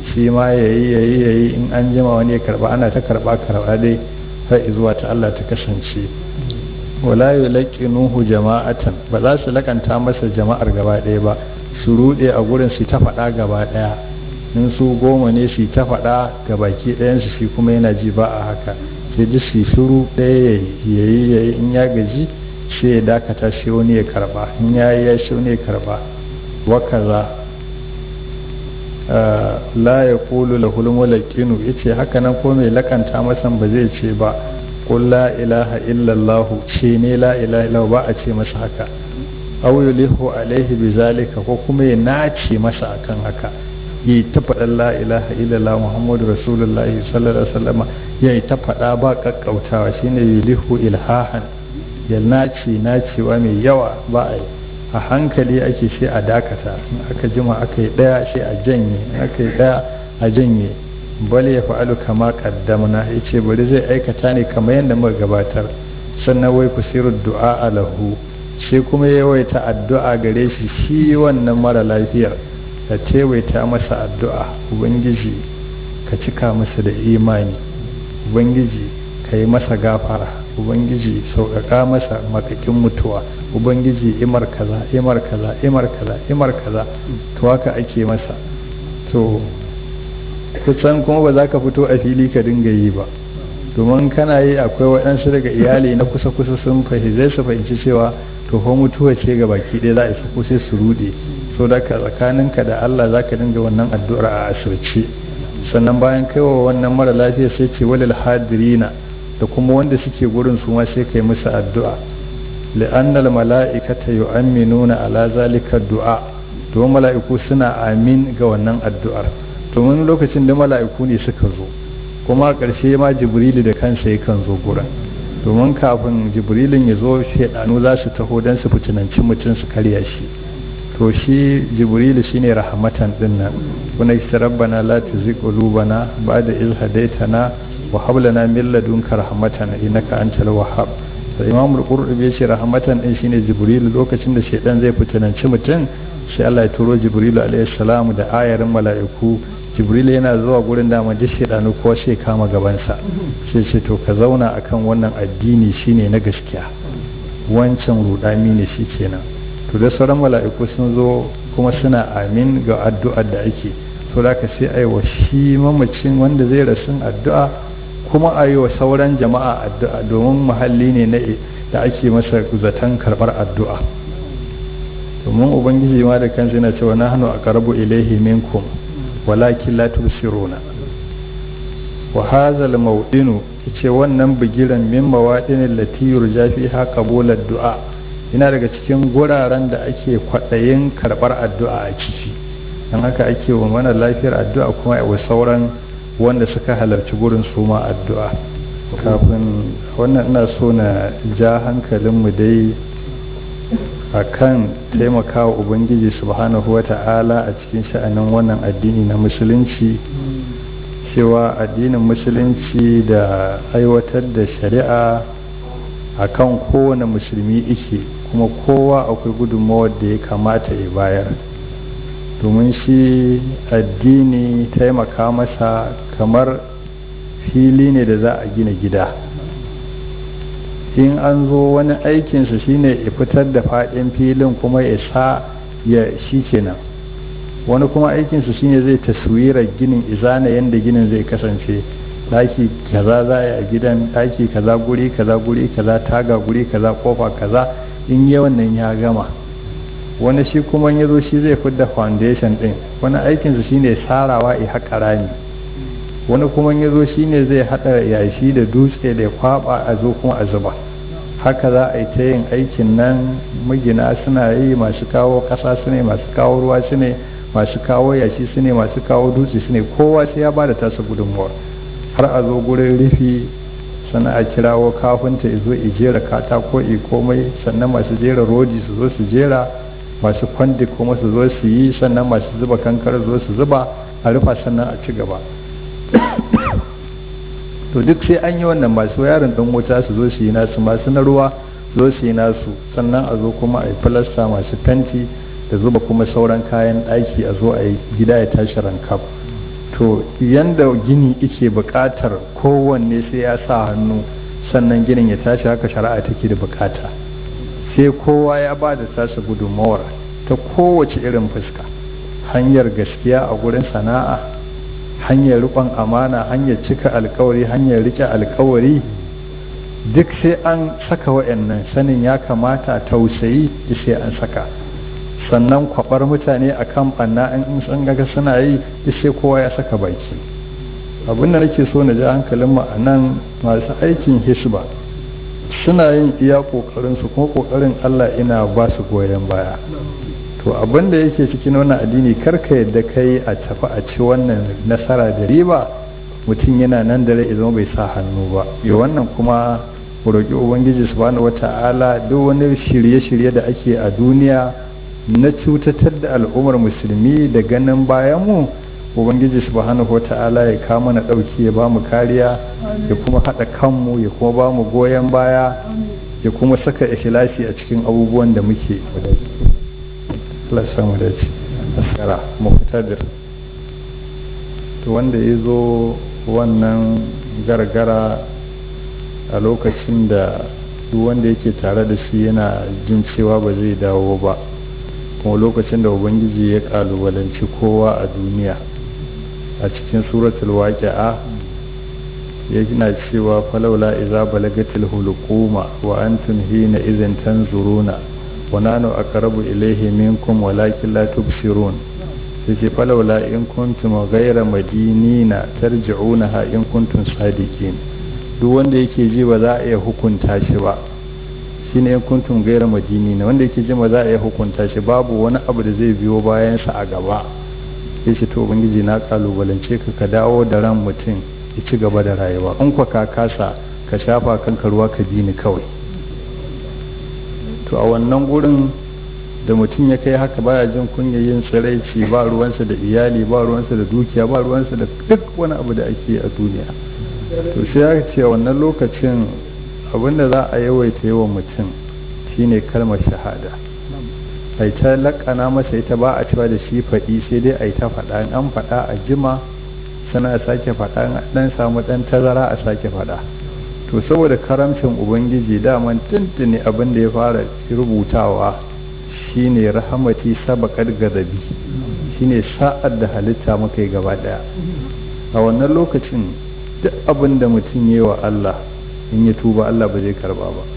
shi ma ya yi ya yi ya yi in an jima wani ya karba ana ta karba karba dai har zuwa ta Allah ta kasance wala yulaqinuhu jama'atan ba za su lakanta masa jama'ar gaba ɗaya ba su rude a gurin su ta faɗa gaba ɗaya in su goma ne su ta faɗa ga baki ɗayansu shi kuma yana ji ba a haka sai duk su shiru ɗaya ya yi ya yi in ya gaji sai ya dakata sai wani ya karba in ya yi ya shi wani ya karba wa kaza la ya kulu lahul mulaqinu yace haka nan ko mai lakanta masan ba zai ce ba qul la ilaha illallah ce ne la ilaha illallah ba a ce masa haka aw yulihu alaihi bizalika ko kuma ya nace masa akan haka yi ta faɗan la ilaha illallah muhammadu rasulullahi sallallahu alaihi wasallam ya yi ta faɗa ba kakkautawa shine yulihu ilhahan ya nace nacewa mai yawa ba a yi a hankali ake sai a dakata in aka jima aka yi ɗaya sai a janye in aka yi ɗaya a janye bal ya fa'alu kama qaddamna yace bari zai aikata ne kamar yadda muka gabatar sannan wai kusiru du'a lahu sai kuma yawaita addu'a gare shi shi wannan mara lafiyar ka tewaita masa addu'a ubangiji ka cika masa da imani ubangiji ka yi masa gafara ubangiji sauƙaƙa masa makakin mutuwa ubangiji imar kaza imar kaza imar kaza imar kaza to haka ake masa to kusan kuma ba za ka fito a fili ka dinga yi ba domin kana yi akwai waɗansu daga iyali na kusa-kusa sun fahimci su fahimci cewa to fa mutuwa ce ga baki ɗaya za a isa ko sai su ruɗe so da ka tsakaninka da Allah za ka dinga wannan addu'ar a asirce sannan bayan kaiwa wannan mara lafiya sai ce walil hadirina da kuma wanda suke gurin su ma sai kai musu addu'a li'annal mala'ikata yu'minuna ala zalika du'a domin mala'iku suna amin ga wannan addu'ar domin lokacin da mala'iku ne suka zo kuma a ƙarshe ma jibrilu da kansa yakan zo gurin domin kafin jibrilin ya zo shaidanu za su taho don su fitinanci mutum su karya shi to shi jibrilu shine rahmatan din nan kuna ki rabbana la tuzigh qulubana ba'da iz hadaytana wa hab lana min ladunka rahmatan innaka antal wahhab da imam al-qurtubi yace rahmatan din shine jibrilu lokacin da shaidan zai fitinanci mutum sai Allah ya turo jibrilu alaihi salam da ayarin mala'iku jibrilu yana zuwa gurin dama duk shaidanu ko sai kama gabansa sai ce to ka zauna akan wannan addini shine na gaskiya wancan rudami ne shi kenan to da sauran mala'iku sun zo kuma suna amin ga addu'ar da ake to da ka sai a yi wa shi mamacin wanda zai rasu addu'a kuma a yi wa sauran jama'a addu'a domin muhalli ne na da ake masa zaton karɓar addu'a domin ubangiji ma da kansa yana cewa na hannu a karabu ilaihi minkum walakin la tusiruna wa hadha al-mawdinu yace wannan bigiran min mawadin allati yurja fiha qabul ad-du'a yana daga cikin guraren da ake kwadayin karbar addu'a a ciki dan haka ake wa mana lafiyar addu'a kuma wa sauran wanda suka halarci gurin su ma addu'a kafin wannan ina so na ja hankalin mu dai akan taimakawa ubangiji subhanahu wata'ala a cikin sha'anin wannan addini na musulunci cewa addinin musulunci da aiwatar da shari'a a kan kowane musulmi ike kuma kowa akwai gudunmawar da ya kamata ya bayar domin shi addini taimaka masa kamar fili ne da za a gina gida in an zo wani aikinsa shine ya fitar da faɗin filin kuma ya sa ya shi kenan wani kuma aikinsa shine zai taswirar ginin izana yadda ginin zai kasance daki kaza za a gidan daki kaza guri kaza guri kaza taga guri kaza kofa kaza in yi wannan ya gama wani shi kuma ya zo shi zai fidda foundation din wani aikinsa shine sarawa ya haƙa rami wani kuma ya zo shine zai haɗa yashi da dutse da kwaba a zo kuma a zuba haka za a yi ta yin aikin nan magina suna yi masu kawo ƙasa su ne masu kawo ruwa su ne masu kawo yashi su ne masu kawo dutse su ne kowa sai ya ba da tasa gudunmuwar har a zo gurin rufi sannan a kirawo kafinta ya zo jera katako i komai sannan masu jera rodi su zo su jera masu kwandi kuma su zo su yi sannan masu zuba kankar zo su zuba a rufa sannan a ci gaba to duk sai an yi wannan masu yaron ɗan wuta su zo su yi nasu masu na ruwa zo su yi nasu sannan a zo kuma a yi filasta masu fenti da zuba kuma sauran kayan ɗaki a zo a yi gida ya tashi rankaf to yanda gini ike buƙatar kowanne sai ya sa hannu sannan ginin ya tashi haka shari'a take da buƙata sai kowa ya ba da tasa gudunmawar ta kowace irin fuska hanyar gaskiya a gurin sana'a hanyar riƙon amana hanyar cika alkawari hanyar riƙe alkawari duk sai an saka wa'annan sanin ya kamata tausayi sai an saka sannan kwabar mutane a kan ɓanna in sun gaga suna yi sai kowa ya saka baki abinda nake so na ji hankalin mu a nan masu aikin hisba suna yin iya ƙoƙarinsu kuma ƙoƙarin allah ina ba su goyon baya to abin da yake cikin wannan addini karka yadda kai a tafi a ci wannan nasara da riba mutum yana nan da rai zama bai sa hannu ba ya wannan kuma roƙi ubangiji subhanahu wata'ala duk wani shirye-shirye da ake a duniya na cutatar da al'ummar musulmi da ganin bayan mu ubangiji subhanahu wata'ala ya kama na ɗauki ya ba mu kariya ya kuma haɗa kanmu ya kuma ba mu goyon baya ya kuma saka ikhlasi a cikin abubuwan da muke Allah samu da ci askara muqtadir to wanda ya zo wannan gargara a lokacin da duk wanda yake tare da shi yana jin cewa ba zai dawo ba kuma lokacin da ubangiji ya kalubalanci kowa a duniya a cikin suratul waqi'a yana cewa falaula iza balagatil hulquma wa antum hina idhin tanzuruna wa nanu aqrabu ilayhi minkum walakin la tubsirun sai falaula in kuntum ghayra madinina tarji'unaha in kuntum sadiqin duk wanda yake ji ba za a iya hukunta shi ba shine in kuntum ghayra madinina wanda yake ji ba za a iya hukunta shi babu wani abu da zai biyo bayan sa a gaba sai shi to ubangiji na kalubalance ka ka dawo da ran mutum ya ci gaba da rayuwa in kwa ka kasa ka shafa kanka ruwa ka bi ni kawai to a wannan gurin da mutum ya kai haka baya jin kunya yin tsiraici ba ruwansa da iyali ba ruwansa da dukiya ba ruwansa da duk wani abu da ake a duniya to sai ya ce wannan lokacin abinda za a yawaita yawan mutum shine kalmar shahada ai ta lakana masa ita ba a cewa da shi faɗi sai dai ai ta faɗa in an faɗa a jima sana a sake faɗa in dan samu ɗan tazara a sake faɗa to saboda karamcin ubangiji daman tuntuni abin da ya fara rubutawa shine rahamati sabaqat gadabi shine sa'ad da halitta muka yi gaba daya a wannan lokacin duk abin da mutum yi wa Allah in ya tuba Allah ba zai karba ba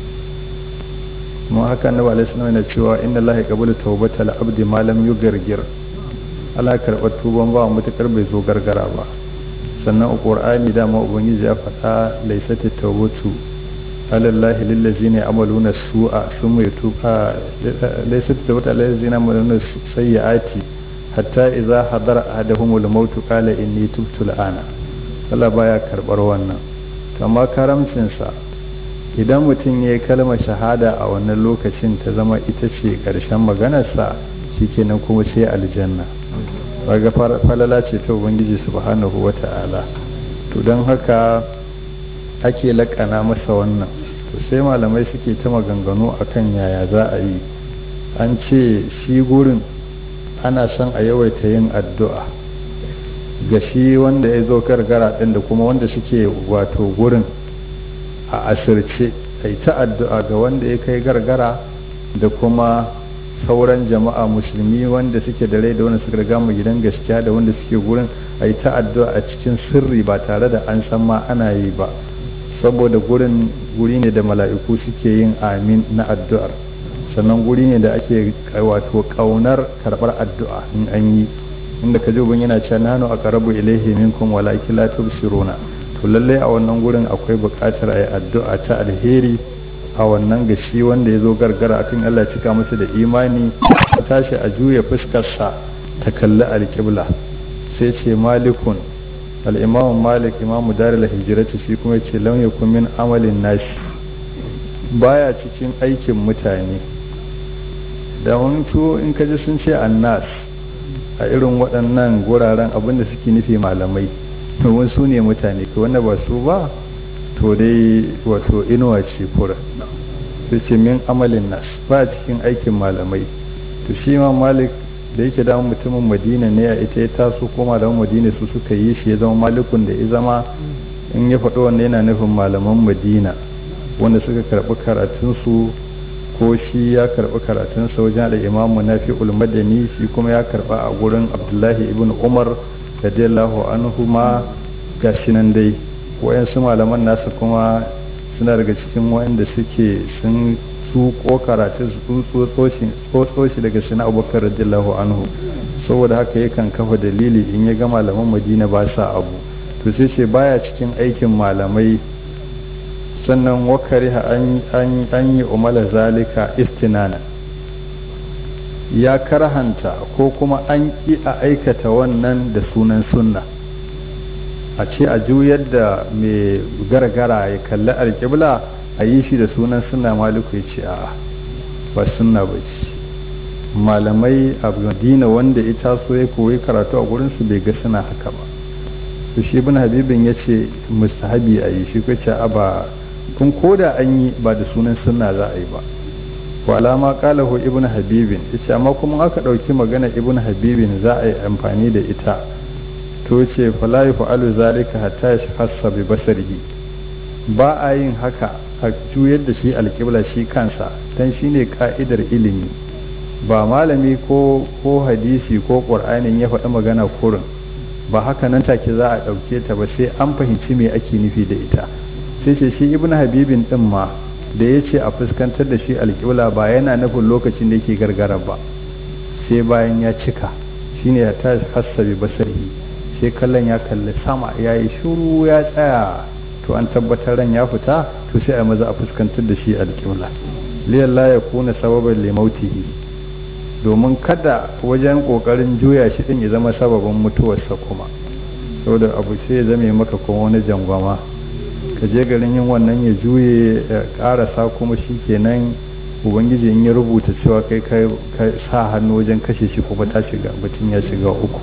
kuma haka annabi alaihi salam yana cewa inna Allah yaqbalu tawbatal abdi ma lam yugargir Allah karɓar tuban ba mutakar bai zo gargara ba sannan a qur'ani dama ubangiji ya faɗa laysat tawbatu alallahi lillazina ya'maluna su'a thumma yatuba laysat tawbatu alallazina ya'maluna sayyi'ati hatta idza hadara ahaduhumul maut qala inni tubtu al'ana Allah baya karbar wannan amma karamcin sa idan mutum ya yi kalmar shahada a wannan lokacin ta zama ita ce ƙarshen maganarsa shikenan kuma sai aljanna ga falala ce ta ubangiji subhanahu wa ta'ala to don haka ake laƙana masa wannan to sai malamai suke ta maganganu akan yaya za a yi an ce shi gurin ana son a yawaita yin addu'a ga shi wanda ya zo gargara ɗin da kuma wanda suke wato gurin a asirce a yi ta addu'a ga wanda ya kai gargara da kuma sauran jama'a musulmi wanda suke da rai da wanda suka riga mu gidan gaskiya da wanda suke gurin a yi ta addu'a a cikin sirri ba tare da an san ma ana yi ba saboda gurin guri ne da mala'iku suke yin amin na addu'ar sannan guri ne da ake wato kaunar karbar addu'a in an yi inda ka ji yana cewa nanu a karabu ilaihi minkum walakin la tubsiruna to lallai a wannan gurin akwai buƙatar a yi addu'a ta alheri a wannan gashi wanda ya zo gargara akan Allah cika masa da imani ta tashi a juya fuskarsa ta kalli alƙibla sai ce malikun al'imamun malik imamu darila hijirati shi kuma ce lam yakun min amalin nashi baya cikin aikin mutane da wani in ka ji sun ce annas a irin waɗannan guraren abinda suke nufi malamai domin su ne mutane ka wanda ba su ba to dai wato inuwa ce kura su ce min amalin nas ba cikin aikin malamai to shi ma malik da yake da mutumin madina ne a ita ya taso ko malaman madina su suka yi shi ya zama malikun da ya zama in ya faɗo wanda yana nufin malaman madina wanda suka karɓi karatunsu ko shi ya karɓi karatunsa wajen da imamu na fi ulmadani shi kuma ya karɓa a gurin abdullahi ibn umar radiyallahu anhu ma ga shi nan dai wayansu malaman nasa kuma suna daga cikin wanda suke sun su ko karatu su tsotso shi daga sina abubakar radiyallahu anhu saboda haka yakan kafa dalili in ya ga malaman madina ba sa abu to sai ce baya cikin aikin malamai sannan wakari an yi umala zalika istinana ya karhanta ko kuma an ƙi a aikata wannan da sunan sunna a ce a juyar da mai gargara ya kalli alƙibla a yi shi da sunan sunna maliku ya ce a ba sunna ba ce malamai a madina wanda ita so ya koyi karatu a gurinsu bai ga suna haka ba to shi ibn habibin ya ce mustahabi a yi shi ko ce a ba kun koda an yi ba da sunan sunna za a yi ba wa alama qalahu ibn habibin yace amma kuma aka dauki magana ibn habibin za a yi amfani da ita to ce fala yaf'alu zalika hatta yashkhassa bi basarihi ba a yin haka a juyar da shi alƙibla shi kansa dan shine ka'idar ilimi ba malami ko ko hadisi ko qur'anin ya faɗi magana kurin ba haka nan take za a ɗauke ta ba sai an fahimci me ake nufi da ita sai ce shi ibn habibin din ma da ya ce a fuskantar da shi alƙibla ba yana nufin lokacin da yake gargara ba sai bayan ya cika shine ya ta hassabi basarhi sai kallon ya kalli sama ya yi shuru ya tsaya to an tabbatar ran ya fita to sai a maza a fuskantar da shi alƙibla liyalla ya kuna sababan limautihi domin kada wajen ƙoƙarin juya shi din ya zama sababin mutuwarsa kuma saboda abu sai ya zame maka kuma wani jangwama ka je garin yin wannan ya juye ya karasa kuma shi kenan ubangiji in ya rubuta cewa kai ka sa hannu wajen kashe shi kuma ta shiga mutum ya shiga uku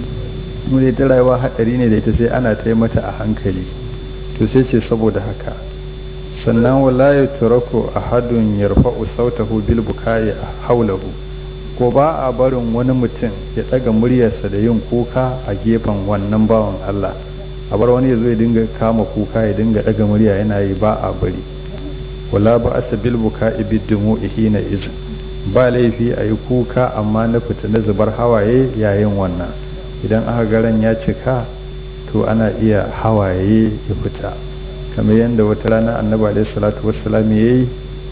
mu ne ta rayuwa haɗari ne da ita sai ana ta mata a hankali to sai ce saboda haka sannan wala ya turaku ahadun yarfa'u sautahu bil bukai haulahu ko ba a barin wani mutum ya ɗaga muryarsa da yin kuka a gefen wannan bawan Allah a bar wani ya zo ya dinga kama kuka ya dinga daga murya yana yi ba a bari wala ba asa bil buka ibid dumu ihina iz ba laifi a yi kuka amma na fita na zubar hawaye yayin wannan idan aka garan ya cika to ana iya hawaye ya fita kamar yadda wata rana annabi alaihi salatu wassalam yayi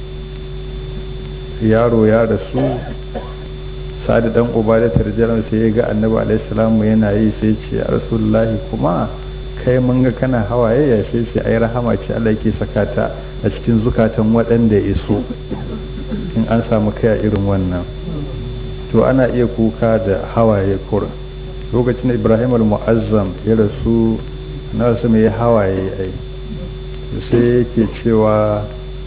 yaro ya rasu sa'ad dan ubada tarjaran sai ya ga annabi alaihi salamu yana yi sai ce ya rasulullahi kuma kai mun ga kana hawaye ya sai sai ai rahama ce Allah yake saka ta a cikin zukatan waɗanda ya so in an samu kai a irin wannan to ana iya kuka da hawaye kur lokacin Ibrahim al-Mu'azzam ya rasu na wasu mai hawaye ai sai yake cewa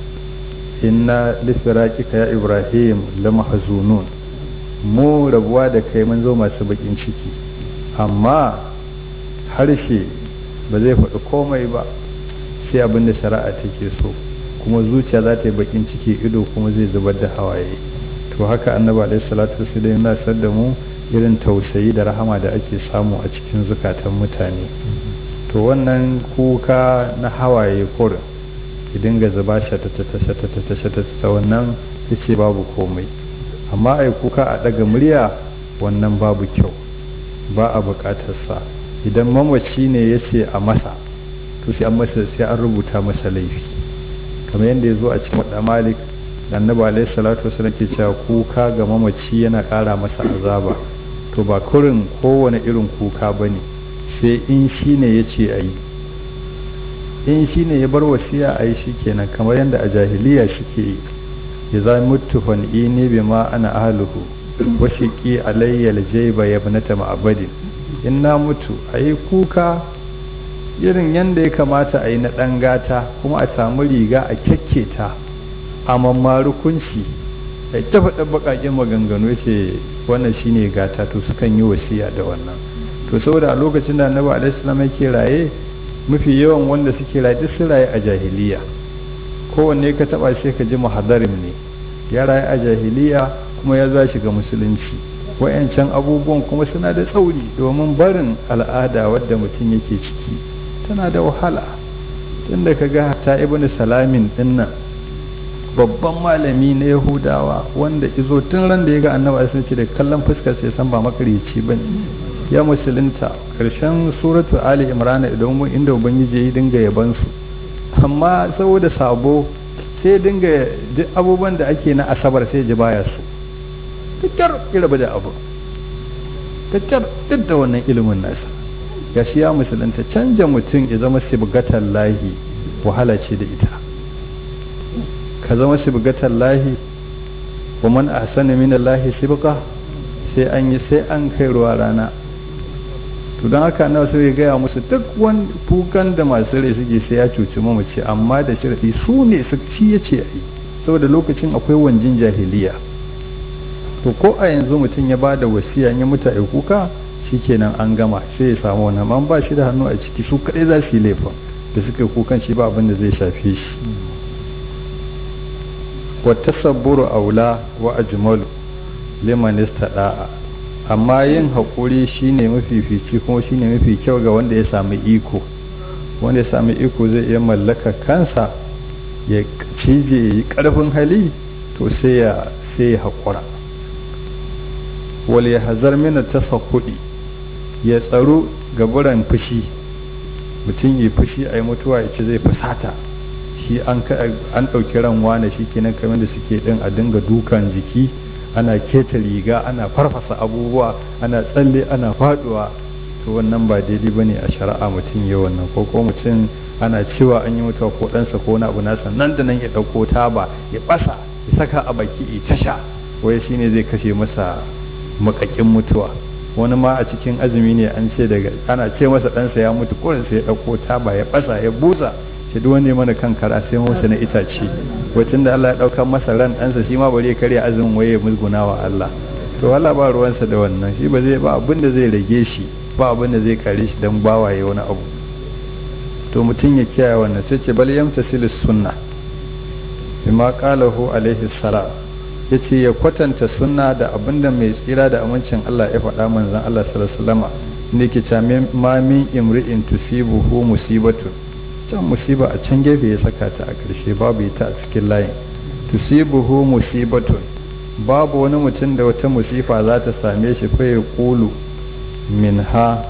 inna lifiraqika ya Ibrahim la mahzunun mu rabuwa da kai mun zo masu bakin ciki amma harshe ba zai faɗi komai ba sai abin da shari'a take so kuma zuciya za ta yi bakin ciki ido kuma zai zubar da hawaye to haka annaba alaihi salatu wasallam yana sar da mu irin tausayi da rahama da ake samu a cikin zukatan mutane to wannan kuka na hawaye kurin ki dinga zuba shata wannan yace babu komai amma ai kuka a daga murya wannan babu kyau ba a bukatarsa idan mamaci ne ya ce a masa to sai an masa sai an rubuta masa laifi kamar yadda ya zo a cikin wadda malik annabi alaihi salatu wasallam ke cewa kuka ga mamaci yana ƙara masa azaba to ba kurin kowane irin kuka ba ne sai in shi ne ya ce a yi in shi ne ya bar wasiya a yi shi kenan kamar yadda a jahiliya suke yi ya za mutu fan'ini bi ma ana ahluhu wa shiqi alayya aljayba ya ibnata ma'abadin in na mutu a yi kuka irin yadda ya kamata a yi na ɗan gata kuma a samu riga a kyakketa a mammaru kunci a ta faɗa baƙaƙen maganganu ce wannan shine gata to sukan yi wasiya da wannan to saboda a lokacin da annabi alaihi salam yake raye mafi yawan wanda suke raye duk sun raye a jahiliya kowanne ka taba sai ka ji muhadarin ne ya raye a jahiliya kuma ya za shiga musulunci wayancan abubuwan kuma suna da tsauri domin barin al'ada wadda mutum yake ciki tana da wahala tunda ka ga ta ibn salamin dinnan babban malami na yahudawa wanda izo tun ran da ya ga annabi sun ce da kallon fuskar sai san ba makarici bane ya musulunta karshen suratu ali imran idan mun inda ubangiji ya dinga yaban su amma saboda sabo sai dinga duk abubuwan da ake na asabar sai ji baya su fitar iraba da abu fitar duk da wannan ilimin nasa gashi ya musulunta canja mutum ya zama sibgatan lahi wahala ce da ita ka zama sibgatan lahi wa man ahsana min lahi sibqa sai an yi sai an kai ruwa rana to don haka na so ya gaya musu duk wani kukan da masu rai suke sai ya cuci mamaci amma da sharadi su ne su ci ya ce yi saboda lokacin akwai wanjin jahiliya to ko a yanzu mutum ya ba da wasiya ya mutu a kuka shikenan an gama sai ya samu wannan man ba shi da hannu a ciki su kadai za su yi laifin da suka yi kukan shi ba abin da zai shafe shi wa tasabburu aula wa ajmalu liman istada'a amma yin haƙuri shine mafifici kuma shine mafi kyau ga wanda ya sami iko wanda ya sami iko zai iya mallaka kansa ya cije yi ƙarfin hali to sai ya sai ya haƙura wal ya hazar mina tasakkudi ya tsaro gaburan fushi mutum yi fushi a yi mutuwa ya ce zai fusata shi an ɗauki ran wane shi kenan kamar da suke ɗin a dinga dukan jiki ana keta riga ana farfasa abubuwa ana tsalle ana faduwa to wannan ba daidai bane a shari'a mutum ya wannan ko ko mutum ana cewa an yi mutuwa ko ɗansa ko wani abu nasa nan da nan ya ɗauko taba ya ɓasa ya saka a baki ya tasha wai shine zai kashe masa makakin mutuwa wani ma a cikin azumi ne an ce daga ana ce masa ɗansa ya mutu kurin sai ya ɗauko taba ya ɓasa ya busa shi duk wanda mana kan kara sai masa na itace wacin da Allah ya ɗauka masa ran ɗansa shi ma bari ya karya azumin waye ya musguna wa Allah to Allah ba ruwansa da wannan shi ba zai ba abin da zai rage shi ba abin da zai kare shi dan bawaye wani abu to mutum ya kiyaye wannan sai ce bal yamtasilis sunna bima qalahu alaihi salam yace ya kwatanta sunna da abinda mai tsira da amincin Allah ya faɗa manzon Allah sallallahu alaihi wasallam ne ke ce ma min imri'in tusibuhu musibatun can musiba a can gefe ya saka ta a ƙarshe babu ita a cikin layin tusibuhu musibatun babu wani mutum da wata musifa za ta same shi fa ya kulu min ha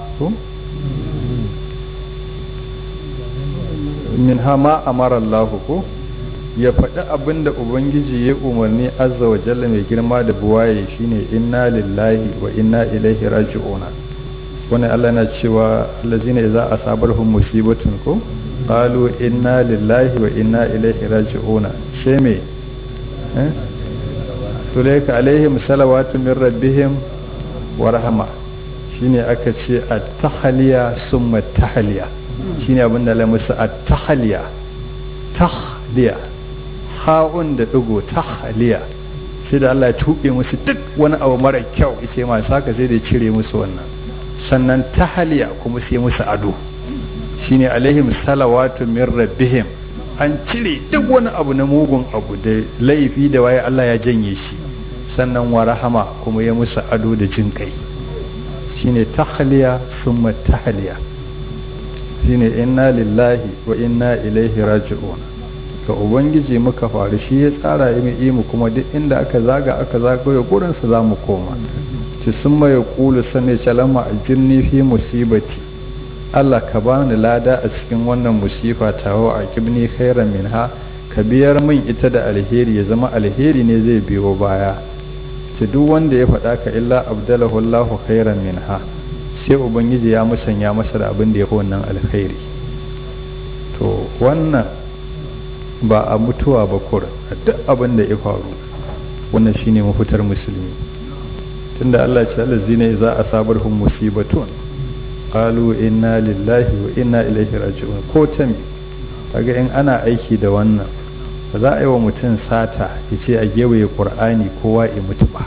min ha ma amara Allah ko ya faɗi abin da ubangiji ya umarni azza wa jalla mai girma da buwaye shine inna lillahi wa inna ilaihi raji'una wani Allah na cewa allazina idza asabarhum musibatun ko qalu inna lillahi wa inna ilaihi raji'una sai me eh tulaika alaihim salawatu min rabbihim wa rahma shine aka ce at-tahliya summa tahliya shine abin da Allah musu at-tahliya tahliya ha'un da digo tahliya sai da Allah ya tuɓe musu duk wani abu mara kyau yace ma saka sai da cire musu wannan sannan tahliya kuma sai musu ado shine alaihim salawatu min rabbihim an cire duk wani abu na mugun abu da laifi da waye Allah ya janye shi sannan wa rahama kuma ya musu ado da jin kai shine tahliya summa tahliya shine inna lillahi wa inna ilaihi raji'un ga ubangiji muka faru shi ya tsara yi mu kuma duk inda aka zaga aka zagaye gurin su zamu koma ci sun mai kulu sane calama a jirni fi musibati Allah ka bani lada a cikin wannan musifa tawo a kibni khairan minha ka biyar min ita da alheri ya zama alheri ne zai biyo baya ta duk wanda ya faɗa ka illa abdalahu Allahu khairan minha sai ubangiji ya musanya masa da abin da ya fi wannan alkhairi to wannan ba a mutuwa ba kur a duk abin da ya faru wannan shine mafitar musulmi tunda Allah ya ce allazina za a sabarhum musibatun qalu inna lillahi wa inna ilaihi raji'un ko ta me kaga in ana aiki da wannan ba za a yi wa mutum sata ya ce a gewaye qur'ani kowa ya mutu ba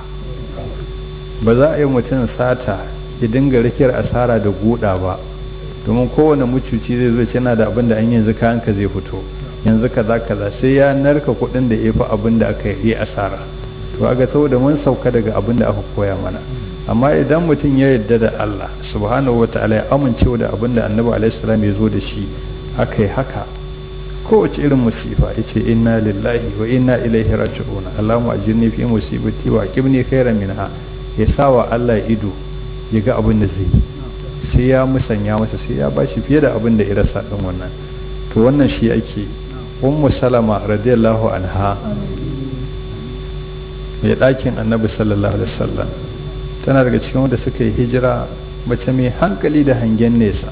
ba za a yi mutum sata ya dinga rikiyar asara da guda ba domin kowane mucuci zai zo yana da abin da an yanzu kayanka zai fito yanzu kaza kaza sai ya narka kuɗin da ya fi abin da aka yi asara to aga saboda mun sauka daga abin da aka koya mana amma idan mutum ya yarda da Allah subhanahu wa ta'ala ya amincewa da abin da annabi alaihi salam ya zo da shi aka yi haka kowace irin musifa ya ce inna lillahi wa inna ilaihi raji'un Allahumma ajirni fi musibati wa qibni khairan minha ya sawa Allah ido ya ga abin da zai yi sai ya musanya masa sai ya bashi fiye da abin da ya rasa din wannan to wannan shi ake ummu salama radiyallahu anha mai ɗakin annabi sallallahu alaihi wasallam tana daga cikin wanda suka yi hijira mace mai hankali da hangen nesa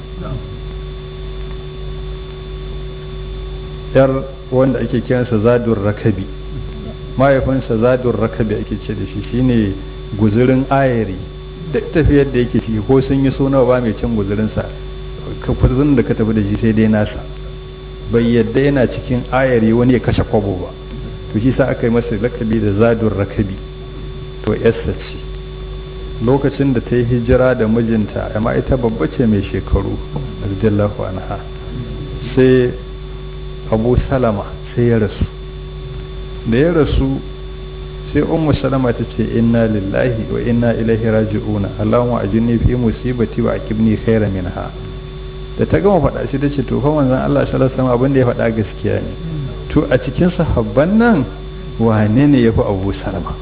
yar wanda ake kiransa zadur rakabi mahaifinsa zadur rakabi ake ce da shi shine guzurin ayari duk tafiyar da yake ciki ko sun yi suna ba mai cin guzurinsa kafin da ka tafi da shi sai dai nasa bai yadda yana cikin ayari wani ya kashe kwabo ba to shi sa aka yi masa lakabi da zadur rakabi to yassa ce lokacin da ta yi hijira da mijinta amma ita babba ce mai shekaru radiyallahu anha sai abu salama sai ya rasu da ya rasu sai ummu salama ta ce inna lillahi wa inna ilaihi raji'una allahumma ajinni fi musibati wa akibni khaira minha da ta gama faɗa shi tace to fa manzon Allah sallallahu alaihi wasallam abin da ya faɗa gaskiya ne to a cikin sahabban nan wane ne yafi Abu Salama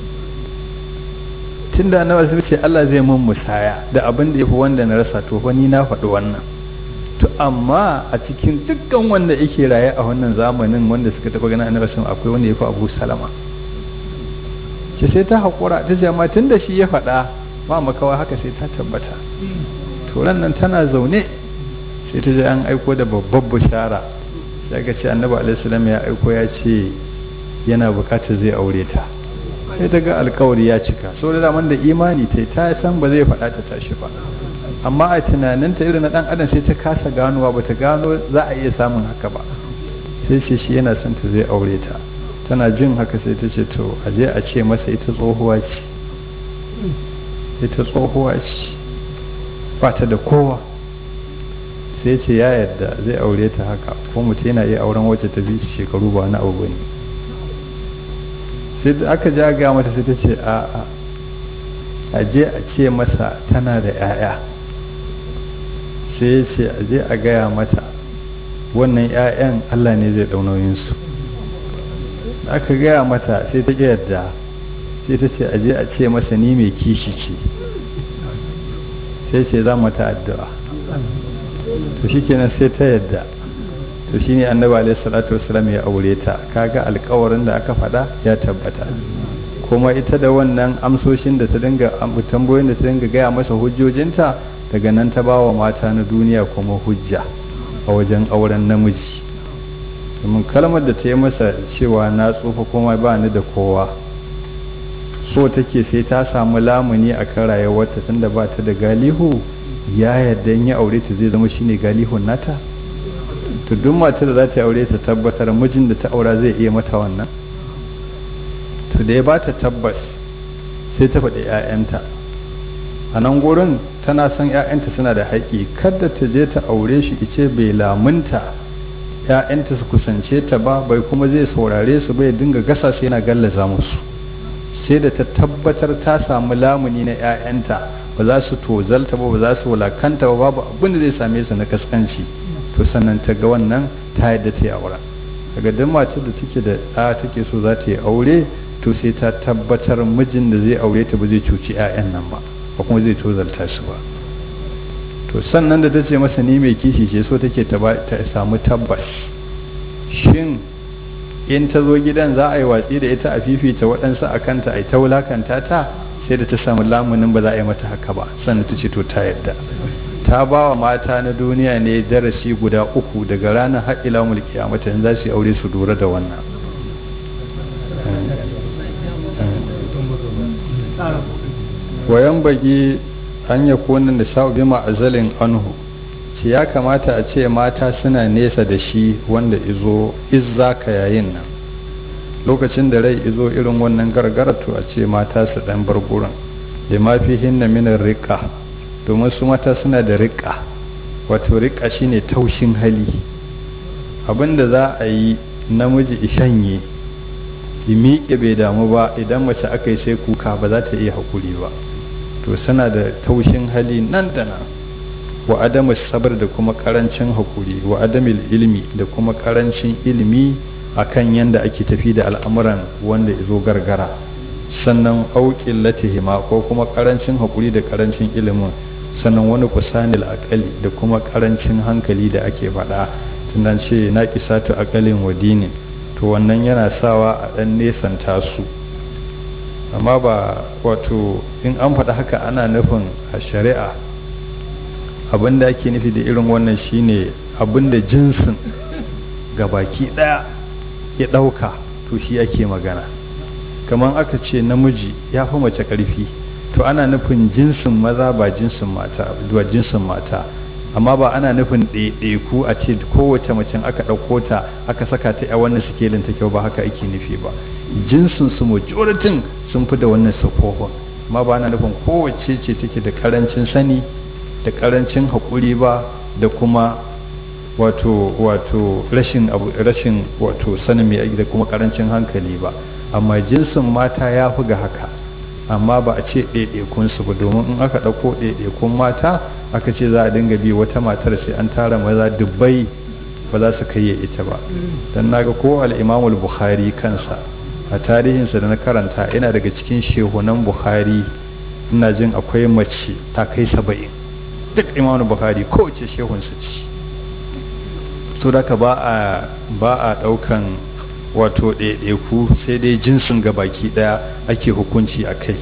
tunda annabi sai ce Allah zai mun musaya da abin da yafi wanda na rasa to fa ni na faɗi wannan to amma a cikin dukkan wanda yake raye a wannan zamanin wanda suka taɓa ganin annabi sallallahu akwai wanda yafi Abu Salama ce sai ta haƙura ta ce amma tun da shi ya faɗa ba makawa haka sai ta tabbata turan nan tana zaune sai ta je an aiko da babbar bishara sai ga ce annabi alaihissalam ya aiko ya ce yana bukatar zai aure ta sai ta ga alkawari ya cika so da daman da imani ta ta san ba zai faɗa ta tashi ba amma a tunaninta irin na ɗan adam sai ta kasa ganowa ba ta gano za a iya samun haka ba sai ce shi yana son ta zai aure ta tana jin haka sai ta ce to a je a ce masa ita tsohuwa ce ita tsohuwa ce ba ta da kowa sai ce ya yadda zai aure ta haka ko mutum yana iya auren wacce ta bi shekaru ba na abu ne sai da aka ja ga mata sai ta ce a a a je a ce masa tana da 'ya'ya sai ya ce a je a gaya mata wannan 'ya'yan allah ne zai ɗaunoyinsu aka gaya mata sai ta ƙi yadda sai ta ce aje a ce masa ni mai kishi ce sai ce za mata addu'a to shi kenan sai ta yadda to shi ne annabi alaihi salatu wasalam ya aure ta kaga alkawarin da aka faɗa ya tabbata kuma ita da wannan amsoshin da ta dinga tambayoyin da ta dinga gaya masa hujjojinta daga nan ta ba wa mata na duniya kuma hujja a wajen auren namiji domin kalmar da ta yi masa cewa na tsufa kuma ba ni da kowa so take sai ta samu lamuni a kan rayuwarta tunda ba ta da galihu ya yadda in ya aure ta zai zama shine galihun nata to duk matar da za ta aure ta tabbatar mijin da ta aura zai iya mata wannan to da ya ba ta tabbas sai ta faɗi 'ya'yanta a nan gurin tana son 'ya'yanta suna da haƙƙi kada ta je ta aure shi ice bai lamunta ‘ya'yanta su kusance ta ba bai kuma zai saurare su bai dinga gasa sai yana gallaza musu sai da ta tabbatar ta samu lamuni na ‘ya'yanta ba za su tozalta ba ba za su wulakanta ba babu abin da zai same su na kaskanci to sannan ta ga wannan ta yadda ta yi aure daga duk matar da take da ɗa take so za ta yi aure to sai ta tabbatar mijin da zai aure ta ba zai cuci ‘ya'yan nan ba ba kuma zai tozalta su ba to sannan da ta ce masa ni mai kishi ce so take ta samu tabbas shin in ta zo gidan za a yi watsi da ita a fifita waɗansu a kanta a yi ta wulakanta ta sai da ta samu lamunin ba za a yi mata haka ba sannan ta ce to ta yadda ta ba wa mata na duniya ne darasi guda uku daga ranar har ila mulki a mata za su yi aure su lura da wannan wayan bagi an ya konin da sha'ubi ma'azalin anhu ce ya kamata a ce mata suna nesa da shi wanda izo izza ka yayin nan lokacin da rai izo irin wannan gargaratu a ce mata su dan bar gurin da mafi hinna minar riƙa domin su mata suna da riƙa wato riƙa shine taushin hali abinda za a yi namiji ishanye yi miƙe bai damu ba idan mace aka yi sai kuka ba za ta iya haƙuri ba to suna da taushin hali nan da nan wa adamu sabar da kuma karancin hakuri wa adamil ilmi da kuma karancin ilimi akan yanda ake tafi da al'amuran wanda ya zo gargara sannan auƙin latihima ko kuma karancin hakuri da karancin ilimin sannan wani kusanil akali da kuma karancin hankali da ake faɗa tunan ce na kisatu akalin wa dinin to wannan yana sawa a ɗan nesanta su amma ba wato in an faɗa haka ana nufin a shari'a abin da ake nufi da irin wannan shine abin da jinsin baki ɗaya ya ɗauka to shi ake magana kamar aka ce namiji ya fi mace ƙarfi to ana nufin jinsin maza ba jinsin mata ba jinsin mata amma ba ana nufin ɗaiɗaiku a ce kowace macen aka ɗauko ta aka saka ta a wannan sikelin ta kyau ba haka ake nufi ba jinsin su majoritin sun fi da wannan sufofin amma ba ana nufin kowace ce take da karancin sani da karancin haƙuri ba da kuma wato wato rashin rashin wato sanin mai da kuma karancin hankali ba amma jinsin mata ya fi ga haka amma ba a ce ɗaiɗaikunsu ba domin in aka ɗauko ɗaiɗaikun mata aka ce za a dinga bi wata matar sai an tara maza dubbai ba za su kai ita ba don naga ko al'imamul bukhari kansa a tarihinsa da na karanta yana daga cikin shehunan bukhari ina jin akwai mace ta kai saba'in duk imamul bukhari kowace shehunsa ce to da ka ba a ba a ɗaukan wato ɗaiɗaiku sai dai jinsin ga baki ɗaya ake hukunci a kai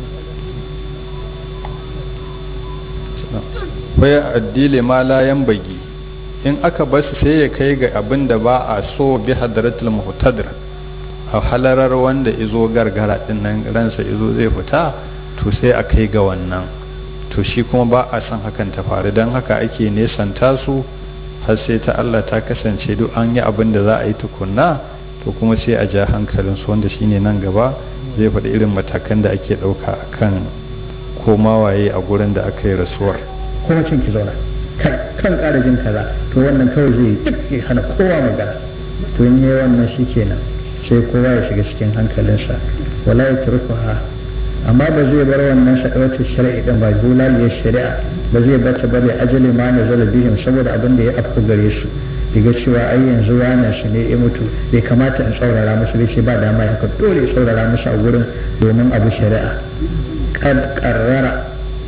waya addile ma layan bagi in aka basu sai ya kai ga abin da ba a so bi hadaratul muhtadir a halarar wanda izo gargara din nan ransa izo zai fita to sai a kai ga wannan to shi kuma ba a son hakan ta faru don haka ake nesanta su har sai ta Allah ta kasance duk an yi abin da za a yi tukunna to kuma sai a ja hankalin su wanda shine nan gaba zai faɗi irin matakan da ake ɗauka kan koma waye a gurin da aka yi rasuwar kuma cin ki zauna kan ƙara jin kaza to wannan kawai zai duk ya hana kowa magana to in yi wannan shi kenan sai kowa ya shiga cikin hankalinsa wala ya turkuha amma ba zai bar wannan sha'awatar shari'a din ba zulaliyar shari'a ba zai bata ba da ajali ma na zala bihim saboda abin da ya afku gare su diga cewa ai yanzu wannan shi ne ya mutu bai kamata in tsaurara musu bai ce ba dama ya dole ya tsaurara musu a gurin domin abu shari'a kad qarrara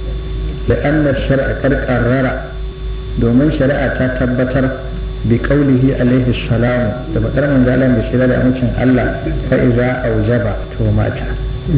da anna shar'a kad qarrara domin shari'a ta tabbatar bi qaulihi alaihi salamu da bakar manzalan da shi da amincin Allah fa iza aujaba to mata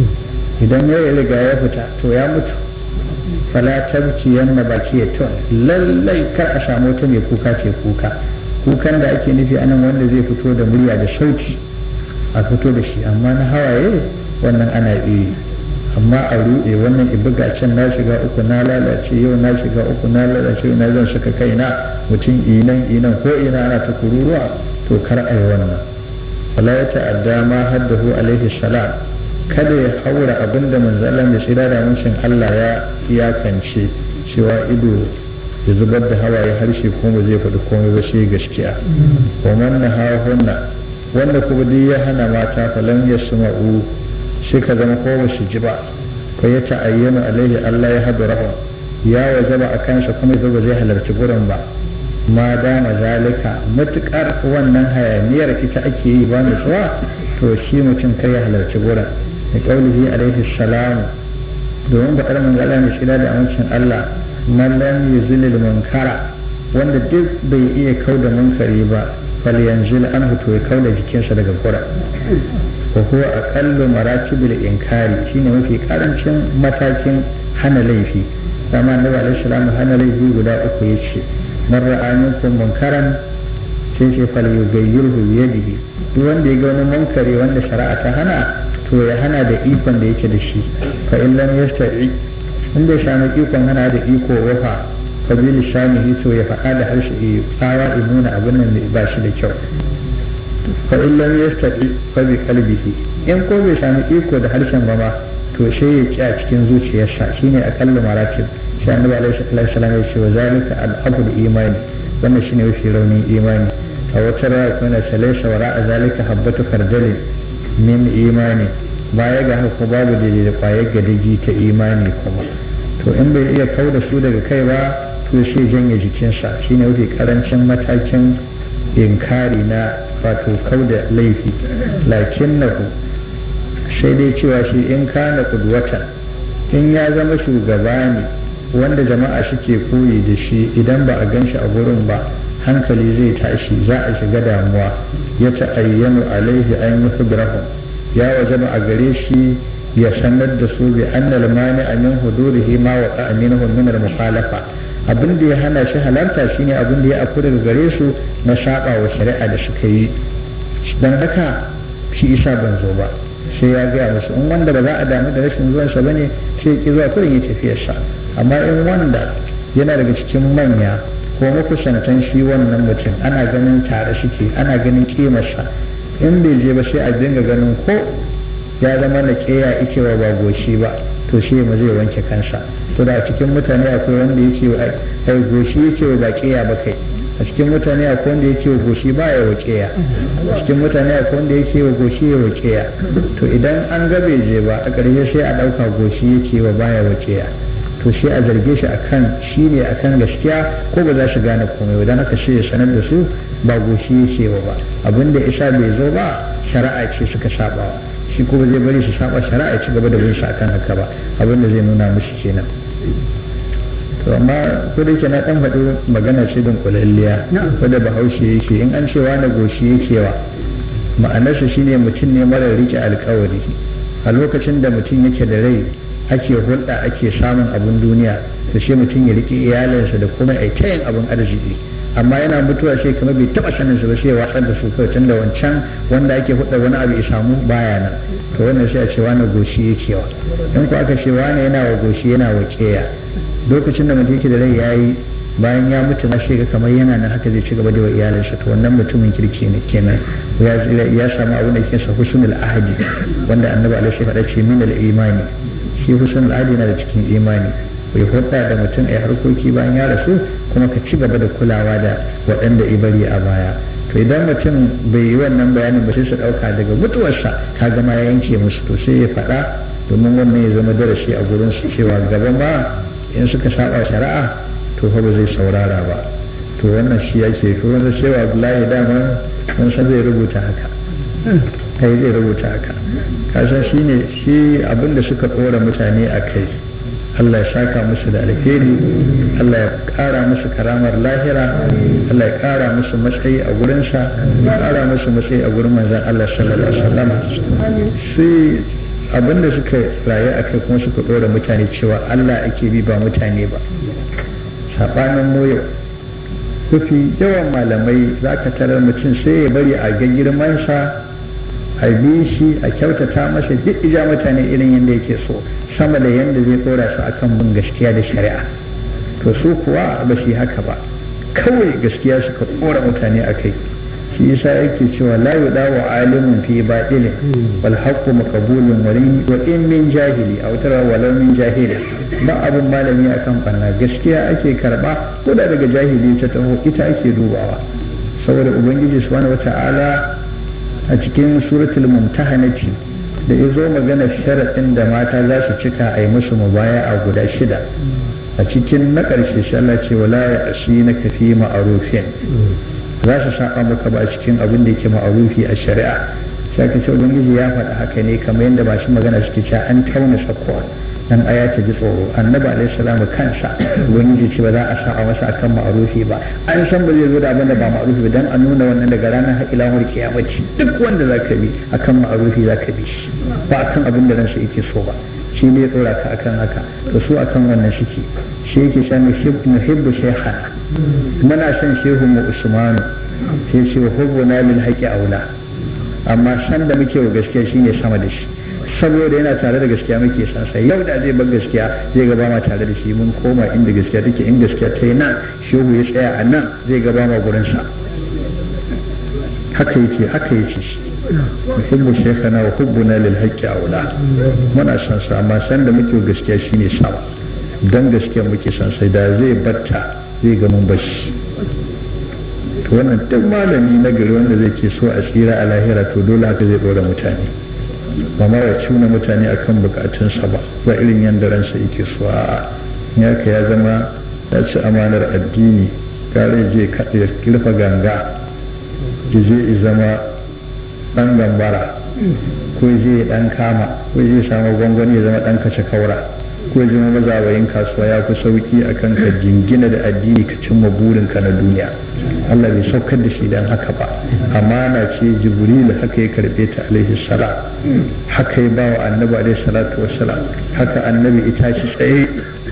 idan ya riga ya fita to ya mutu fala tabki yanna baki ya to lallai kar a samu ta mai kuka ce kuka kukan da ake nufi anan wanda zai fito da murya da sauti a fito da shi amma na hawaye wannan ana iya amma a ruɗe wannan ibuga can na shiga uku na lalace yau na shiga uku na lalace yau na zan saka kaina mutum inan inan ko ina ana ta kururuwa to kar a yi wannan wala ya ta'adda ma haddahu alaihi salam kada ya haura abinda manzalan da shira da muncin Allah ya iyakance cewa ido ya zubar da hawaye harshe kuma zai faɗi komai ba sai gaskiya wa man hunna wanda kuma duk ya hana mata falan ya suma'u sai ka zama ko ba su ji ba ko ya ta'ayyana alaihi Allah ya haɗu rahon ya wajaba a kansa kuma ya ba zai halarci gurin ba ma dama zalika matukar wannan hayaniyar ita ake yi ba nutsuwa to shi mutum kai ya halarci gurin da kaulihi alaihi salamu domin ba ƙarmin Allah mai shida da amincin Allah man lam yuzilil munkara wanda duk bai iya kau da munkari ba fal yanzil anhu to ya kau da jikinsa daga gurin wa huwa aqallu maratibil inkari shine mafi karancin matakin hana laifi dama annabi alaihi salamu hana laifi guda uku yace man ra'a minkum munkaran sai ce fal yughayyirhu bi yadihi duk wanda ya ga wani munkari wanda shari'a ta hana to ya hana da ikon da yake da shi fa in lam yastati in bai sami ikon hana da iko wafa fa bi lisanihi to ya faɗa da harshe ya tsawa ya nuna abin nan ba shi da kyau fa in lam yastati fa bi qalbihi in ko bai sami iko da harshen ba ma to sai ya ci a cikin zuciyarsa shine akallu maratib sai annabi alaihi salam ya ce wa zalika al-abul imani wannan shine mafi raunin imani a wata raya kuma na salaisa wa ra'a zalika habbatu kardalin min imani baya ga haka babu daidai da kwayar gadagi ta imani kuma to in bai iya kau da su daga kai ba to sai janye jikinsa shine mafi karancin matakin inkari na wato kau da laifi lakin na sai dai cewa shi in kana kudwatan in ya zama shugaba ne wanda jama'a suke koyi da shi idan ba a gan shi a gurin ba hankali zai tashi za a shiga damuwa ya ta'ayyanu alaihi an yi hudrahum ya wajaba a gare shi ya sanar da su bi annal mani a min hudurihi ma wa aminahum min al mukhalafa abin da ya hana shi halarta shine abin da ya aku daga gare su na saba wa shari'a da suka yi dan haka shi isa ban zo ba sai ya gaya musu in wanda ba za a damu da rashin zuwansa bane sai ya ki zuwa kurin ya tafiyarsa amma in wanda yana daga cikin manya ko makusantan shi wannan mutum ana ganin tare suke ana ganin kimarsa in bai je ba sai a dinga ganin ko ya zama na keya ike wa ba goshi ba to shi ma zai wanke kansa to da a cikin mutane akwai wanda yake ai goshi yake wa ba keya ba kai a cikin mutane akwai wanda yake wa goshi ba ya wa keya a cikin mutane akwai wanda yake wa goshi ya wa keya to idan an ga bai je ba a ƙarshe sai a ɗauka goshi yake wa baya wa keya to sai a zarge shi akan shi ne akan gaskiya ko ba za su gane komai dan haka sai ya sanar da su ba goshi yake wa ba abin da isa bai zo ba shari'a ce suka saba shi ko zai bari su saba shari'a ci gaba da bin shi akan haka ba abin da zai nuna musu kenan to amma ko da yake na dan faɗi magana ce don kulalliya ko da bahaushe yake in an cewa na goshi yake wa ma'anarsa shine mutum ne mara rike alkawari a lokacin da mutum yake da rai ake hulɗa ake samun abin duniya to sai mutum ya rike iyalinsa da kuma ai tayin abin arziki amma yana mutuwa sai kamar bai taba sanin su ba sai ya watsar da su kawai tunda wancan wanda ake hudda wani abu ya samu baya nan to wannan sai a ce wani goshi yake wa in ko aka ce wani yana wa goshi yana wa keya lokacin da mutum yake da rai yayi bayan ya mutu na shiga kamar yana nan haka zai ci gaba da wa iyalinsa to wannan mutumin kirki ne kenan ya samu abin da yake sa husnul ahadi wanda annabi alaihi faɗa ce min al imani shi husnul ahadi yana da cikin imani bai hulɗa da mutum a harkoki bayan ya rasu kuma ka ci gaba da kulawa da waɗanda ibari a baya to idan mutum bai yi wannan bayanin ba sai su ɗauka daga mutuwarsa ka gama ya yanke musu to sai ya faɗa domin wannan ya zama darasi a gurin su cewa gaba ma in suka saba shari'a to fa ba zai saurara ba to wannan shi yake to wanda cewa Abdullahi dama mun san zai rubuta haka kai zai rubuta haka kasan shine shi abinda suka ɗora mutane a kai Allah ya saka musu da alheri Allah ya ƙara musu karamar lahira Allah ya ƙara musu matsayi a gurinsa ya ƙara musu matsayi a gurin manzan Allah sallallahu alaihi wasallam sai abinda suka rayu a kai kuma suka ɗora mutane cewa Allah ake bi ba mutane ba saɓanin moyo kufi yawan malamai za ka tarar mutum sai ya bari a ga girmansa a bi shi a kyautata masa duk ija mutane irin yadda yake so sama da yadda zai tsora su akan bin gaskiya da shari'a to su kuwa ba su yi haka ba kawai gaskiya suka tsora mutane a kai shi yasa yake cewa la yudawu alimun fi batilin wal haqqu maqbulun wa in min jahili aw tara walau min jahili ba abin malami akan banna gaskiya ake karba ko da daga jahili ta taho ita ake dubawa saboda ubangiji subhanahu wata'ala a cikin suratul mumtahanati da ya zo magana sharaɗin da mata za su cika a yi musu mubaya a guda shida a cikin na ƙarshe shi Allah ce wala ya ashi na kafi ma'arufin za su saba maka ba a cikin abin da yake ma'arufi a shari'a sai ka ce ubangiji ya faɗa haka ne kamar yadda masu magana suke cewa an tauna sakwa dan aya ta ji tsoro annabi alaihi salamu kansa ubangiji ce ba za a saba masa akan ma'arufi ba an san ba zai zo da abin da ba ma'arufi ba dan a nuna wannan daga ranar har ila mul kiyamaci duk wanda zaka bi akan ma'arufi zaka bi shi ba akan abin da ransa yake so ba shi ne ya tsora ka akan haka to su akan wannan shike shi yake sha nuhibbu shaykhana muna son shehu mu usmanu sai ce wa hubbuna lil haqi aula amma san da muke wa gaskiya shine sama da shi saboda yana tare da gaskiya muke san sai yau da zai bar gaskiya zai gaba ma tare da shi mun koma inda gaskiya take in gaskiya ta yi nan shehu ya tsaya a nan zai gaba ma gurin sa haka yake haka yake shi muhimmu shekana wa hubbuna lil haqqi aula muna san sa amma san da muke gaskiya shine sama dan gaskiya muke san sai da zai batta zai ga mun bashi to wannan duk malami na gari wanda zai ke so a tsira a lahira to dole haka zai dora mutane ba ma ya cuna mutane akan bukatunsa ba ba irin yadda ransa yake so a ya ka ya zama ya ci amanar addini gare je ya kirfa ganga ya je zama dan gambara ko je dan kama ko je samu gwangwani ya zama dan kace kaura ko ya zama mazawayin kasuwa ya fi sauki akan ka jingina da addini ka cimma burinka na duniya Allah bai saukar da shi dan haka ba amana ce jibril haka ya karbe ta alaihi salam haka ya bawa annabi alaihi salatu wassalam haka annabi ita shi tsaye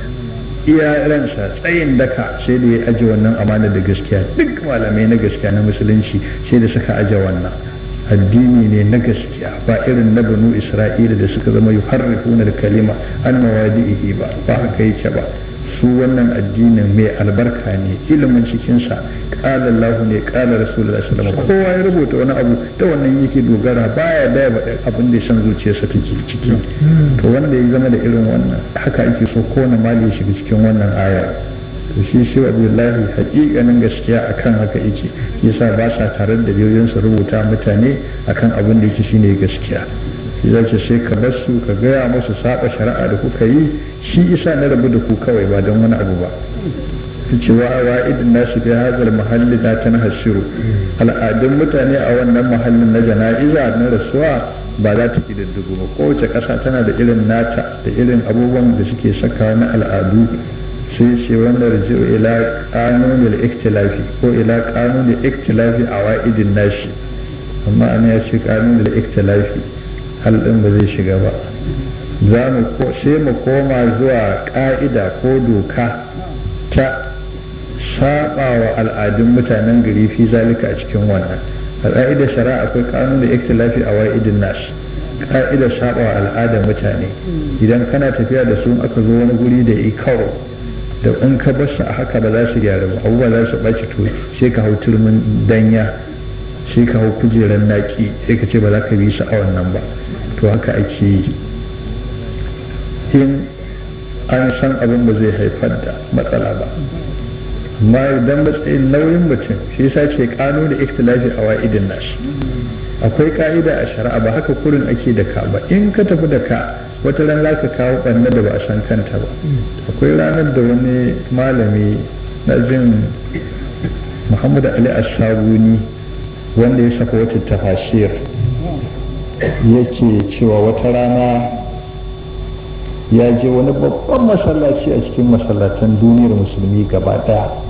iya ransa tsayin daka sai da ya aje wannan amana da gaskiya duk malamai na gaskiya na musulunci sai da suka aje wannan addini ne na gaskiya ba irin na banu isra'ila da suka zama yuharrifuna da kalima an mawadi'ihi ba ba haka yake ba su wannan addinin mai albarka ne ilimin cikinsa ƙala Allah ne ƙala Rasulullah sallallahu alaihi kowa ya rubuta wani abu da wannan yake dogara baya da abin da ya san zuciyarsa take ciki to wanda ya zama da irin wannan haka ake so kowane mali ya shiga cikin wannan aya to shi shi abdullahi hakikanin gaskiya akan haka yake yasa ba sa tare da biyoyin su rubuta mutane akan abin da yake shine gaskiya shi za ce sai ka bar su ka gaya musu saba shari'a da kuka yi shi isa na rabu da ku kawai ba don wani abu ba su ce wa wa'idin nasu fi hazal mahalli na ta hasiru al'adun mutane a wannan mahallin na jana'iza na rasuwa ba za ta kididdigu ba kowace ƙasa tana da irin nata da irin abubuwan da suke saka na al'adu sai ce wanda raji'u ila kanunil iktilafi ko ila kanunil iktilafi a wa'idin nashi amma ana ya ce kanunil iktilafi hal ɗin ba zai shiga ba za mu sai mu koma zuwa ƙa'ida ko doka ta saba wa al'adun mutanen gari fi zalika a cikin wannan a ƙa'idar shari'a akwai kanun da iktilafi a wa'idin nas ƙa'idar saba wa al'adar mutane idan kana tafiya da su aka zo wani guri da i karo da in ka bar su a haka ba za su gyara ba abubuwa za su ɓaci to sai ka hau turmin danya sai ka hau kujerar naki sai ka ce ba za ka bi su a wannan ba to haka ake yi in an san abin ba zai haifar da matsala ba amma idan matsayin nauyin mutum shi yasa ce kano da ikhtilafi a wa'idin nashi akwai ka'ida a shari'a ba haka kurin ake da ka ba in ka tafi da ka wata ran za ka kawo ɓanna da ba a san kanta ba akwai ranar da wani malami na jin muhammadu ali ashabuni wanda ya saka wata tafasir yake cewa wata rana ya je wani babban masallaci a cikin masallatan duniyar musulmi gaba daya